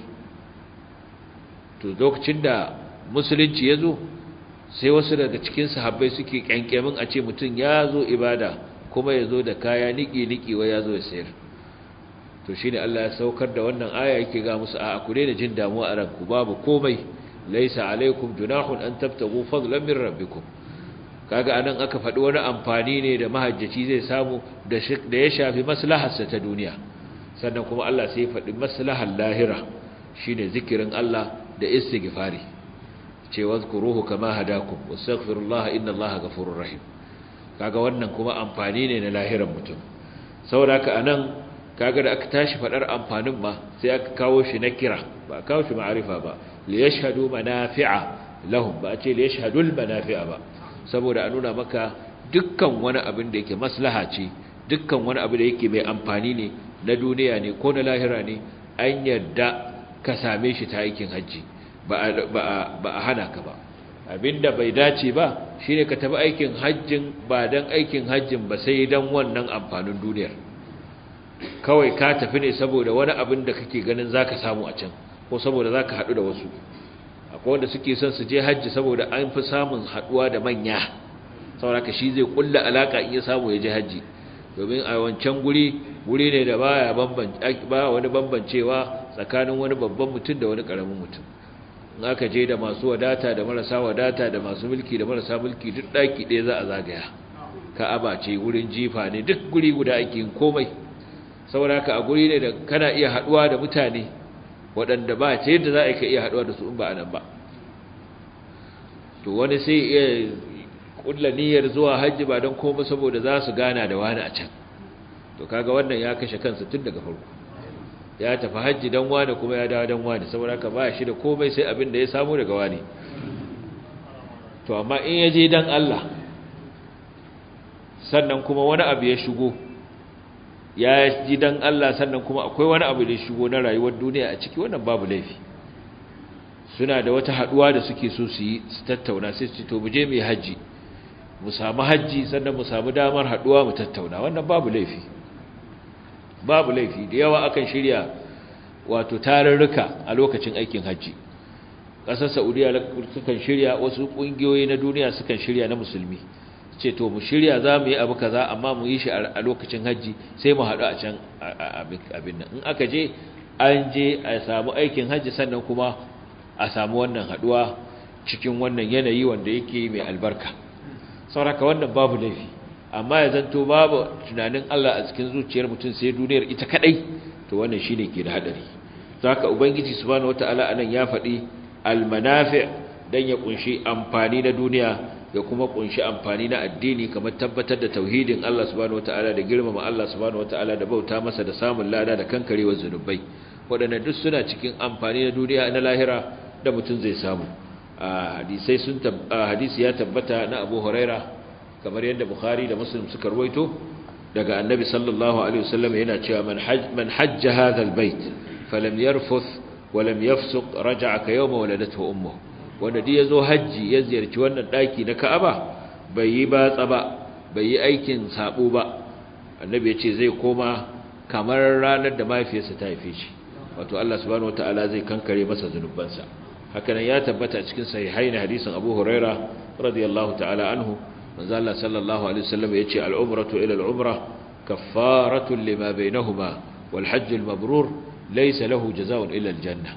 to lokacin da musulunci ya zo sai wasu daga cikin sahabbai suke kyankyamin a ce mutum ya zo ibada kuma ya zo da kaya niki-niki wai ya zo ya sayar to shine Allah ya saukar da wannan aya yake ga musu a ku daina jin damuwa a ranku babu komai laisa alaikum junahun an tabtagu fadlan min rabbikum kaga anan aka faɗi wani amfani ne da mahajjaci zai samu da ya shafi maslaharsa ta duniya sannan kuma Allah sai ya faɗi maslahar lahira shine zikirin Allah da istighfari ce wazkuruhu kama hadakum wastaghfirullaha innallaha ghafurur rahim kaga wannan kuma amfani ne na lahiran mutum saboda haka anan kaga da aka tashi fadar amfanin ma sai aka kawo shi na kira ba a kawo shi ma'arifa ba li yashhadu manafi'a lahum ba a ce li yashhadul manafi'a ba saboda a nuna maka dukkan wani abin da yake maslaha ce dukkan wani abu da yake mai amfani ne na duniya ne ko na lahira ne an yarda ka same shi ta aikin hajji ba a hana ka ba abinda bai dace ba shine ka tafi aikin hajjin ba dan aikin hajjin ba sai dan wannan amfanin duniyar kawai ka tafi ne saboda wani abin da kake ganin zaka samu a can ko saboda zaka hadu da wasu akwai wanda suke son su je hajji saboda an fi samun haduwa da manya saboda shi zai kulla alaka in ya samu ya je hajji domin a wancan guri guri ne da baya bambance ba wani bambancewa tsakanin wani babban mutum da wani karamin mutum in aka je da masu wadata da marasa wadata da masu mulki da marasa mulki duk daki ɗaya za a zagaya ka'aba ce wurin jifa ne duk guri guda ake yin komai saboda haka a guri ne da kana iya haduwa da mutane waɗanda ba ce yadda za a ka iya haduwa da su in ba a nan ba to wani sai iya kulla niyyar zuwa hajji ba don komai saboda za su gana da wani a can to kaga wannan ya kashe kansa tun daga farko ya tafi hajji dan wani kuma ya dawo dan wani saboda haka ba shi da komai sai abin da ya samu daga wani to amma in ya je dan Allah sannan kuma wani abu ya shigo ya ji dan Allah sannan kuma akwai wani abu da ya shigo na rayuwar duniya a ciki wannan babu laifi suna da wata haduwa da suke so su yi su tattauna sai su ce to mu je mu yi haji mu samu haji sannan mu samu damar haduwa mu tattauna wannan babu laifi babu laifi da yawa akan shirya wato tarurruka a lokacin aikin haji ƙasar saudiya sukan shirya wasu ƙungiyoyi na duniya sukan shirya na musulmi ce to mu shirya za mu yi abu kaza amma mu yi shi a lokacin hajji sai mu haɗu a can abin nan in aka je an je a samu aikin hajji sannan kuma a samu wannan haɗuwa cikin wannan yanayi wanda yake mai albarka sauraka wannan babu laifi amma ya zanto babu tunanin Allah a cikin zuciyar mutum sai duniyar ita kadai to wannan shine ke da hadari zaka ubangiji subhanahu wataala anan ya faɗi almanafi' dan ya kunshi amfani na duniya ya kuma kunshi amfani na addini kamar tabbatar da tauhidin Allah subhanahu wataala da girmama Allah subhanahu wataala da bauta masa da samun lada da kankarewar zunubai waɗannan duk suna cikin amfani na duniya na lahira da mutum zai samu hadisai sun hadisi ya tabbata na Abu Huraira kamar yadda Bukhari da Muslim suka ruwaito daga Annabi sallallahu alaihi wasallam yana cewa man hajj man hajja hadha albayt falam yarfuth wa lam yafsuq raja'a ka yawma waladathu ummuhu wanda duk ya zo hajji ya ziyarci wannan ɗaki na ka'aba bai yi batsa ba bai yi aikin sabo ba annabi ya ce zai koma kamar ranar da mahaifiyarsa ta haife shi wato Allah subhanahu wataala zai kankare masa zunubansa hakanan ya tabbata a cikin sahihain hadisin Abu Huraira radiyallahu ta'ala anhu manzo Allah sallallahu alaihi wasallam yace al-umratu ila al-umra kaffaratu lima bainahuma wal hajj al-mabrur laysa lahu jazaa'un illa al-janna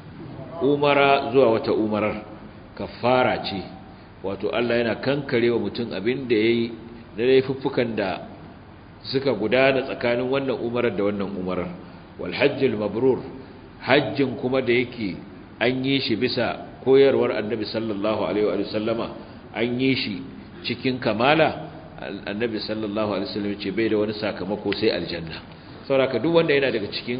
umara zuwa wata umarar kafara ce wato Allah yana kankare wa mutum abin da yayi da laifuffukan da suka gudana tsakanin wannan umarar da wannan umarar wal hajjul mabrur hajjin kuma da yake an yi shi bisa koyarwar annabi sallallahu alaihi wa sallama an yi shi cikin kamala annabi sallallahu alaihi wasallam ce bai da wani sakamako sai aljanna saboda duk wanda yana daga cikin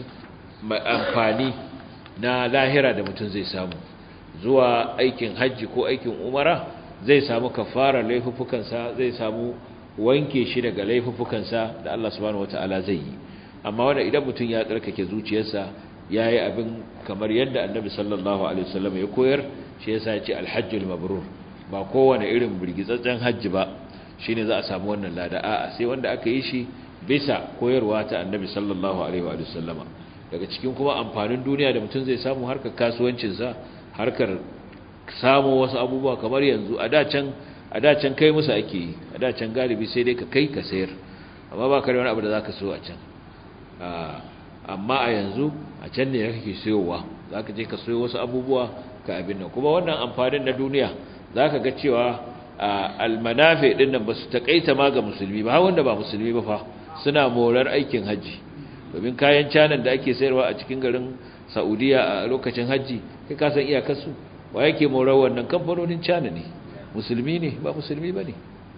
amfani na lahira da mutum zai samu zuwa aikin hajji ko aikin umara zai samu kafara laifuffukansa zai samu wanke shi daga laifuffukansa da Allah subhanahu wataala zai yi amma wanda idan mutum ya tsarkake zuciyarsa yayi abin kamar yadda Annabi sallallahu alaihi wasallam ya koyar shi yasa ya ce alhajjul mabrur ba kowane irin burgitsatsen hajji ba shine za a samu wannan lada a'a sai wanda aka yi shi bisa koyarwa ta Annabi sallallahu alaihi wa sallama daga cikin kuma amfanin duniya da mutum zai samu harkar kasuwancinsa harkar samu wasu abubuwa kamar yanzu a dacan a dacan kai musu ake yi a dacan galibi sai dai ka kai ka sayar amma ba ka da wani abu da za ka so a can amma a yanzu a can ne kake sayowa za ka je ka sayo wasu abubuwa ka abin nan kuma wannan amfanin na duniya za ka ga cewa almanafe ɗin nan ba su taƙaita ma ga musulmi ba wanda ba musulmi ba fa suna morar aikin hajji domin kayan canan da ake sayarwa a cikin garin saudiya a lokacin hajji kai ka san iyakarsu wa yake morar wannan kamfanonin cana ne musulmi ne ba musulmi ba ne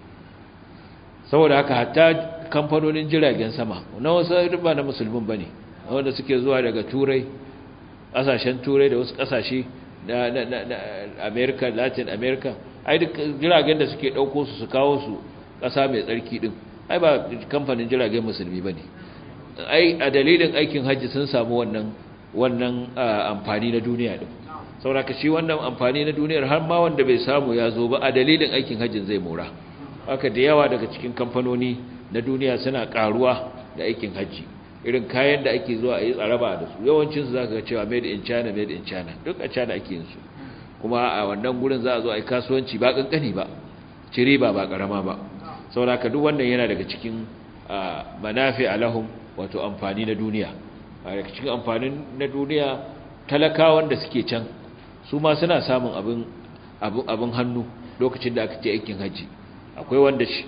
saboda haka hatta kamfanonin jiragen sama na wasu ba na musulmin ba ne wanda suke zuwa daga turai ƙasashen turai da wasu ƙasashe na america latin america ai duk jiragen da suke ɗauko su su kawo su ƙasa mai tsarki ɗin ai ba kamfanin jiragen musulmi ba ne ai a dalilin aikin hajji sun samu wannan wannan amfani na duniya ɗin sauraka shi wannan amfani na duniyar har ma wanda bai samu ya zo ba a dalilin aikin hajjin zai mora haka da yawa daga cikin kamfanoni na duniya suna karuwa da aikin hajji irin kayan da ake zuwa a yi tsaraba da su yawancinsu za ka ga cewa made in china made in china duk a china ake yin su kuma a wannan gurin za a zo a yi kasuwanci ba kankani ba cire ba ba karama ba sauraka duk wannan yana daga cikin manafi alahum wato amfani na duniya a daga cikin amfanin na duniya talakawan da suke can su ma suna samun abin abin hannu lokacin da aka ce aikin hajji akwai wanda shi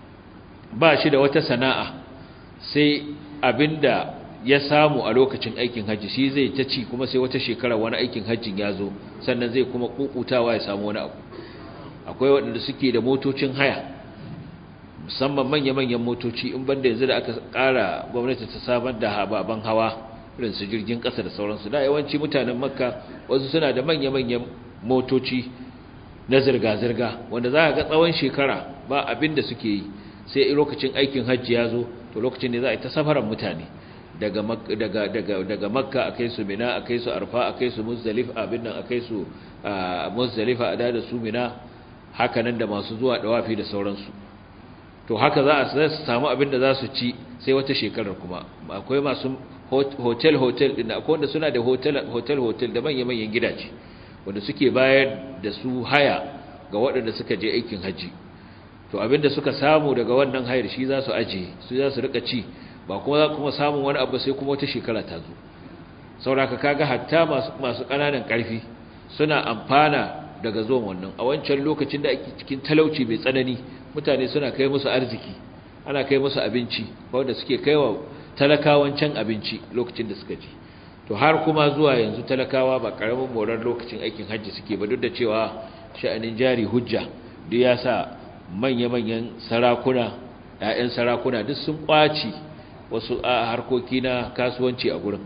ba shi da wata sana'a sai abinda ya samu a lokacin aikin hajji shi zai ta ci kuma sai wata shekara wani aikin hajjin ya zo sannan zai kuma kukutawa ya samu wani abu akwai waɗanda suke da motocin haya musamman manya-manyan motoci in banda yanzu da aka ƙara gwamnati ta samar da hababan hawa irin su jirgin ƙasa da sauransu da yawanci mutanen makka wasu suna da manya-manyan motoci na zirga-zirga wanda za a ga tsawon shekara ba abin da suke yi sai lokacin aikin hajji ya zo to lokacin ne za a yi ta safaran mutane daga daga daga daga makka akai su mina akai su arfa akai su muzdalifa abin nan akai su muzdalifa a da su mina haka nan da masu zuwa dawafi da sauransu to haka za a samu abin da za su ci sai wata shekarar kuma akwai masu hotel hotel din akwai wanda suna da hotel hotel hotel da manyan manyan gidaje wanda suke bayar da su haya ga waɗanda suka je aikin haji to abinda suka samu daga wannan hayar shi za su aje su za su rika ci ba kuma za kuma samun wani abu sai kuma wata shekara ta zo sauraka kaga hatta masu masu ƙananan ƙarfi suna amfana daga zuwan wannan a wancan lokacin da ake cikin talauci mai tsanani mutane suna kai musu arziki ana kai musu abinci wanda suke kaiwa talakawan can abinci lokacin da suka ji to har kuma zuwa yanzu talakawa ba karamin morar lokacin aikin hajji suke ba duk da cewa sha'anin jari hujja duk ya sa manya-manyan sarakuna ‘ya'yan sarakuna duk sun kwaci wasu a harkoki na kasuwanci a gurin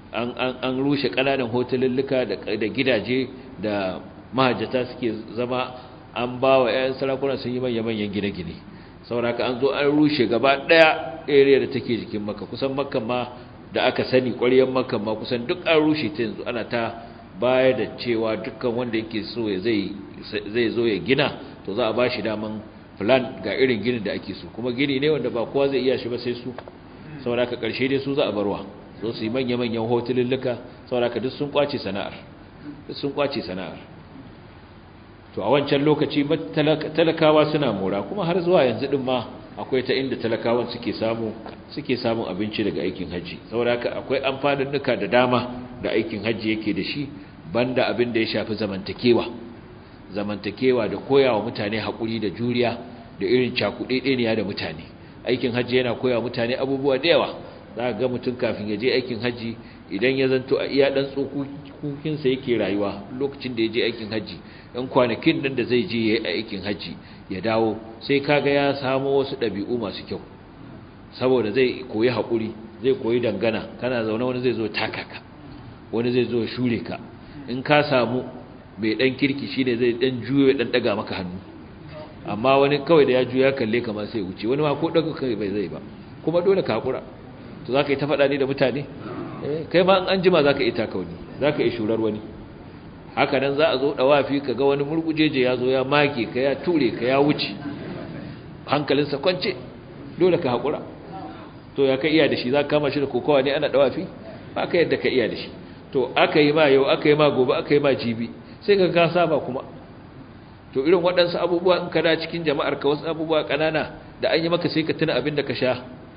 an rushe ƙananan hotelulluka da gidaje da mahajjata suke zama an ba wa ‘ya'yan sarakuna sun yi manya-manyan gine-gine sauraka an zo an rushe gaba ɗaya area da take jikin maka kusan makan ma da aka sani ƙwaryen makan ma kusan duk an rushe ta yanzu ana ta baya da cewa dukkan wanda yake so zai zo ya gina to za a ba shi daman plan ga irin ginin da ake so kuma gini ne wanda ba kowa zai iya shi ba sai su sauraka ƙarshe dai su za a barwa so su yi manya-manyan hotululluka sauraka duk sun kwace sana'ar duk sun kwace sana'ar to a wancan lokaci talakawa suna mora kuma har zuwa yanzu din ma akwai ta inda talakawan suke samu suke samun abinci daga aikin haji saboda haka akwai amfanin nuka da dama da aikin haji yake da shi banda abin da ya shafi zamantakewa zamantakewa da koyawa mutane hakuri da juriya da irin cakuɗeɗeniya da mutane aikin haji yana koyawa mutane abubuwa da yawa za ga mutum kafin ya je aikin haji idan ya zanto a iya dan tsokokinsa yake rayuwa lokacin da ya je aikin haji ɗan kwanakin nan da zai je ya yi aikin haji ya dawo sai kaga ya samo wasu ɗabi'u masu kyau saboda zai koyi haƙuri zai koyi dangana kana zaune wani zai zo taka ka wani zai zo shure ka in ka samu mai ɗan kirki shine zai ɗan juyo ɗan ɗaga maka hannu amma wani kawai da ya juya kalle kama sai wuce wani ma ko ɗaga kai bai zai ba kuma dole ka haƙura to za ka yi ta faɗa ne da mutane kai ma an jima za ka yi takauni za ka yi shurar wani haka nan za a zo ɗawafi ka ga wani murgujeje ya zo ya make ka ya ture ka ya wuce hankalinsa kwance dole ka haƙura to ya ka iya da shi za ka kama shi da kokowa ne ana ɗawafi ba ka yadda ka iya da shi to aka yi ma yau aka yi ma gobe aka yi ma jibi sai ka ka saba kuma to irin waɗansu abubuwa in ka da cikin jama'ar ka wasu abubuwa ƙanana da an yi maka sai ka tuna abin da ka sha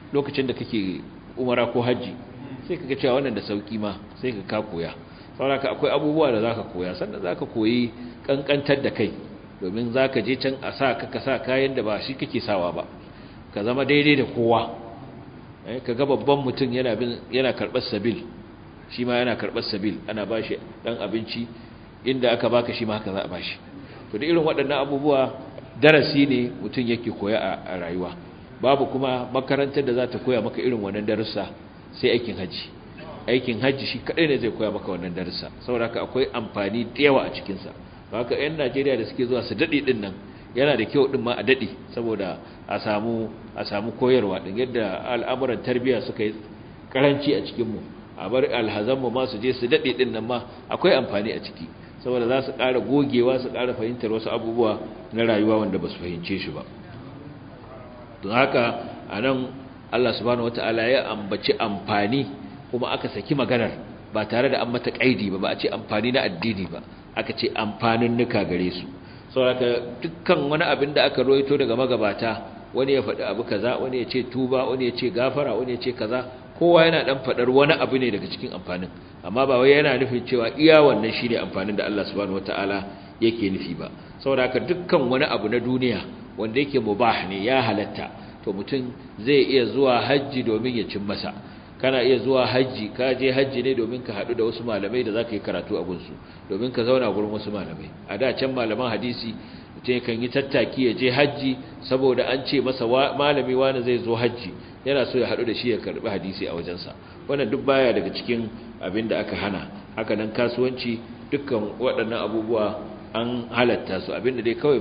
lokacin da kake umara ko haji sai kaga cewa wannan da sauki ma sai ka ka koya saboda akwai abubuwa da zaka koya sannan zaka koyi kankantar da kai domin zaka je can a sa ka ka sa kayan da ba shi kake sawa ba ka zama daidai da kowa eh kaga babban mutum yana bin yana karbar sabil shi ma yana karbar sabil ana bashi dan abinci inda aka baka shi ma haka za a bashi to da irin waɗannan abubuwa darasi ne mutum yake koya a rayuwa babu kuma makarantar da za ta koya maka irin wannan darussa sai aikin haji aikin haji shi kadai ne zai koya maka wannan darussa saboda haka akwai amfani da yawa a cikin sa haka ƴan Najeriya da suke zuwa su dade din nan yana da kyau din ma a dade saboda a samu a samu koyarwa din yadda al'amuran tarbiyya suka yi karanci a cikin mu a bar alhazan mu ma su je su dade din nan ma akwai amfani a ciki saboda za su ƙara gogewa su ƙara fahimtar wasu abubuwa na rayuwa wanda ba su fahimce shi ba don haka a nan Allah subhanahu wata'ala ya ambaci amfani kuma aka saki maganar ba tare da an mata ƙaidi ba ba a ce amfani na addini ba aka ce amfanin nuka gare su saboda dukkan wani abin da aka roito daga magabata wani ya faɗi abu kaza wani ya ce tuba wani ya ce gafara wani ya ce kaza kowa yana dan faɗar wani abu ne daga cikin amfanin amma ba wai yana nufin cewa iya wannan shine amfanin da Allah subhanahu wataala yake nufi ba saboda haka dukkan wani abu na duniya wanda yake mubah ne ya halatta to mutum zai iya zuwa haji domin ya cin masa kana iya zuwa haji ka je haji ne domin ka haɗu da wasu malamai da zaka yi karatu a gunsu domin ka zauna gurin wasu malamai a da can malaman hadisi mutum kan yi tattaki ya je haji saboda an ce masa malami wani zai zo haji yana so ya haɗu da shi ya karɓi hadisi a wajensa wannan duk baya daga cikin abin da aka hana haka nan kasuwanci dukkan waɗannan abubuwa an halatta su abin da dai kawai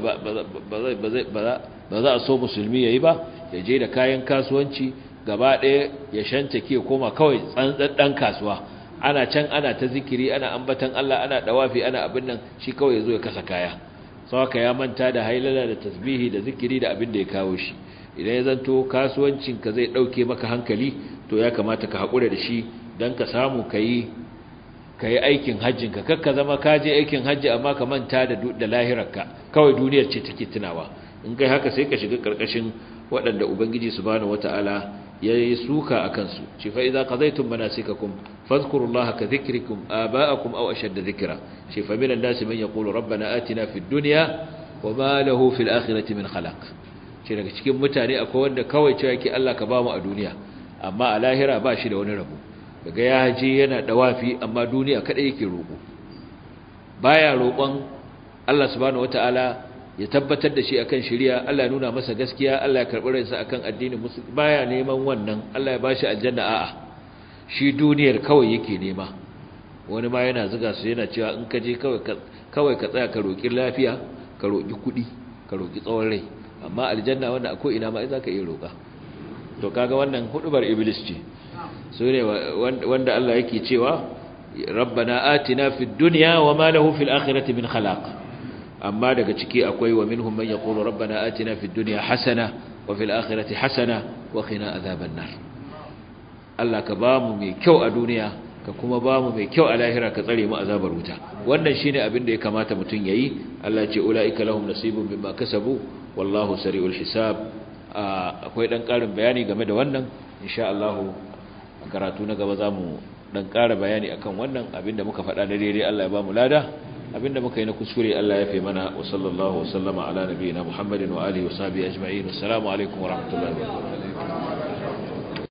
ba za a so musulmi ya yi ba ya je da kayan kasuwanci gaba ɗaya ya shanta ke koma kawai tsantsan kasuwa ana can ana ta zikiri ana ambatan Allah ana dawafi ana abin nan shi kawai ya zo ya kasa kaya sau haka ya manta da hailala da tasbihi da zikiri da abin da ya kawo shi idan ya zanto kasuwancinka zai ɗauke maka hankali to ya kamata ka haƙura da shi don ka samu ka yi aikin hajjinka kakka zama ka je aikin hajji amma ka manta da lahirarka kawai duniyar ce take tunawa in kai haka sai ka shiga ƙarƙashin waɗanda ubangiji subhanahu wata'ala ya yi suka a kansu ce fa idza qadaytum manasikakum fadhkurullaha ka dhikrikum aba'akum aw ashadda dhikra ce fa minan nasi man yaqulu rabbana atina fid dunya wa ma lahu fil akhirati min khalaq ce daga cikin mutane akwai wanda kawai cewa yake Allah ka bamu a duniya amma a lahira ba shi da wani rabo daga ya je yana dawafi amma duniya kada yake roƙo baya roƙon Allah subhanahu wataala ya tabbatar da shi akan shari'a Allah ya nuna masa gaskiya Allah ya karɓi ransa akan addinin musulmi baya neman wannan Allah ya bashi aljanna a'a shi duniyar kawai yake nema wani ma yana zuga su yana cewa in ka je kawai kawai ka tsaya ka roƙi lafiya ka roƙi kuɗi ka roƙi tsawon rai amma aljanna wanda akwai ina ma za ka iya roƙa to kaga wannan hudubar iblis ce su ne wanda Allah yake cewa rabbana atina fid dunya wa ma lahu fil akhirati min khalaq amma daga ciki akwai wa minhum man yaqulu rabbana atina fid dunya hasana wa fil akhirati hasana wa qina adhaban nar Allah ka bamu mai kyau a duniya ka kuma bamu mai kyau a lahira ka tsare mu azabar wuta wannan shine abin da ya kamata mutun yayi Allah ya ce ulaika lahum nasibun mimma kasabu wallahu sari'ul hisab akwai dan karin bayani game da wannan insha Allah karatu na gaba zamu dan ƙara bayani akan wannan abinda muka faɗa na daidai Allah ya bamu lada abinda muka yi na kuskure Allah ya fi mana wa sallallahu wa sallama ala nabiyina Muhammadin wa alihi wa sahbihi ajma'in assalamu alaikum wa rahmatullahi wa barakatuh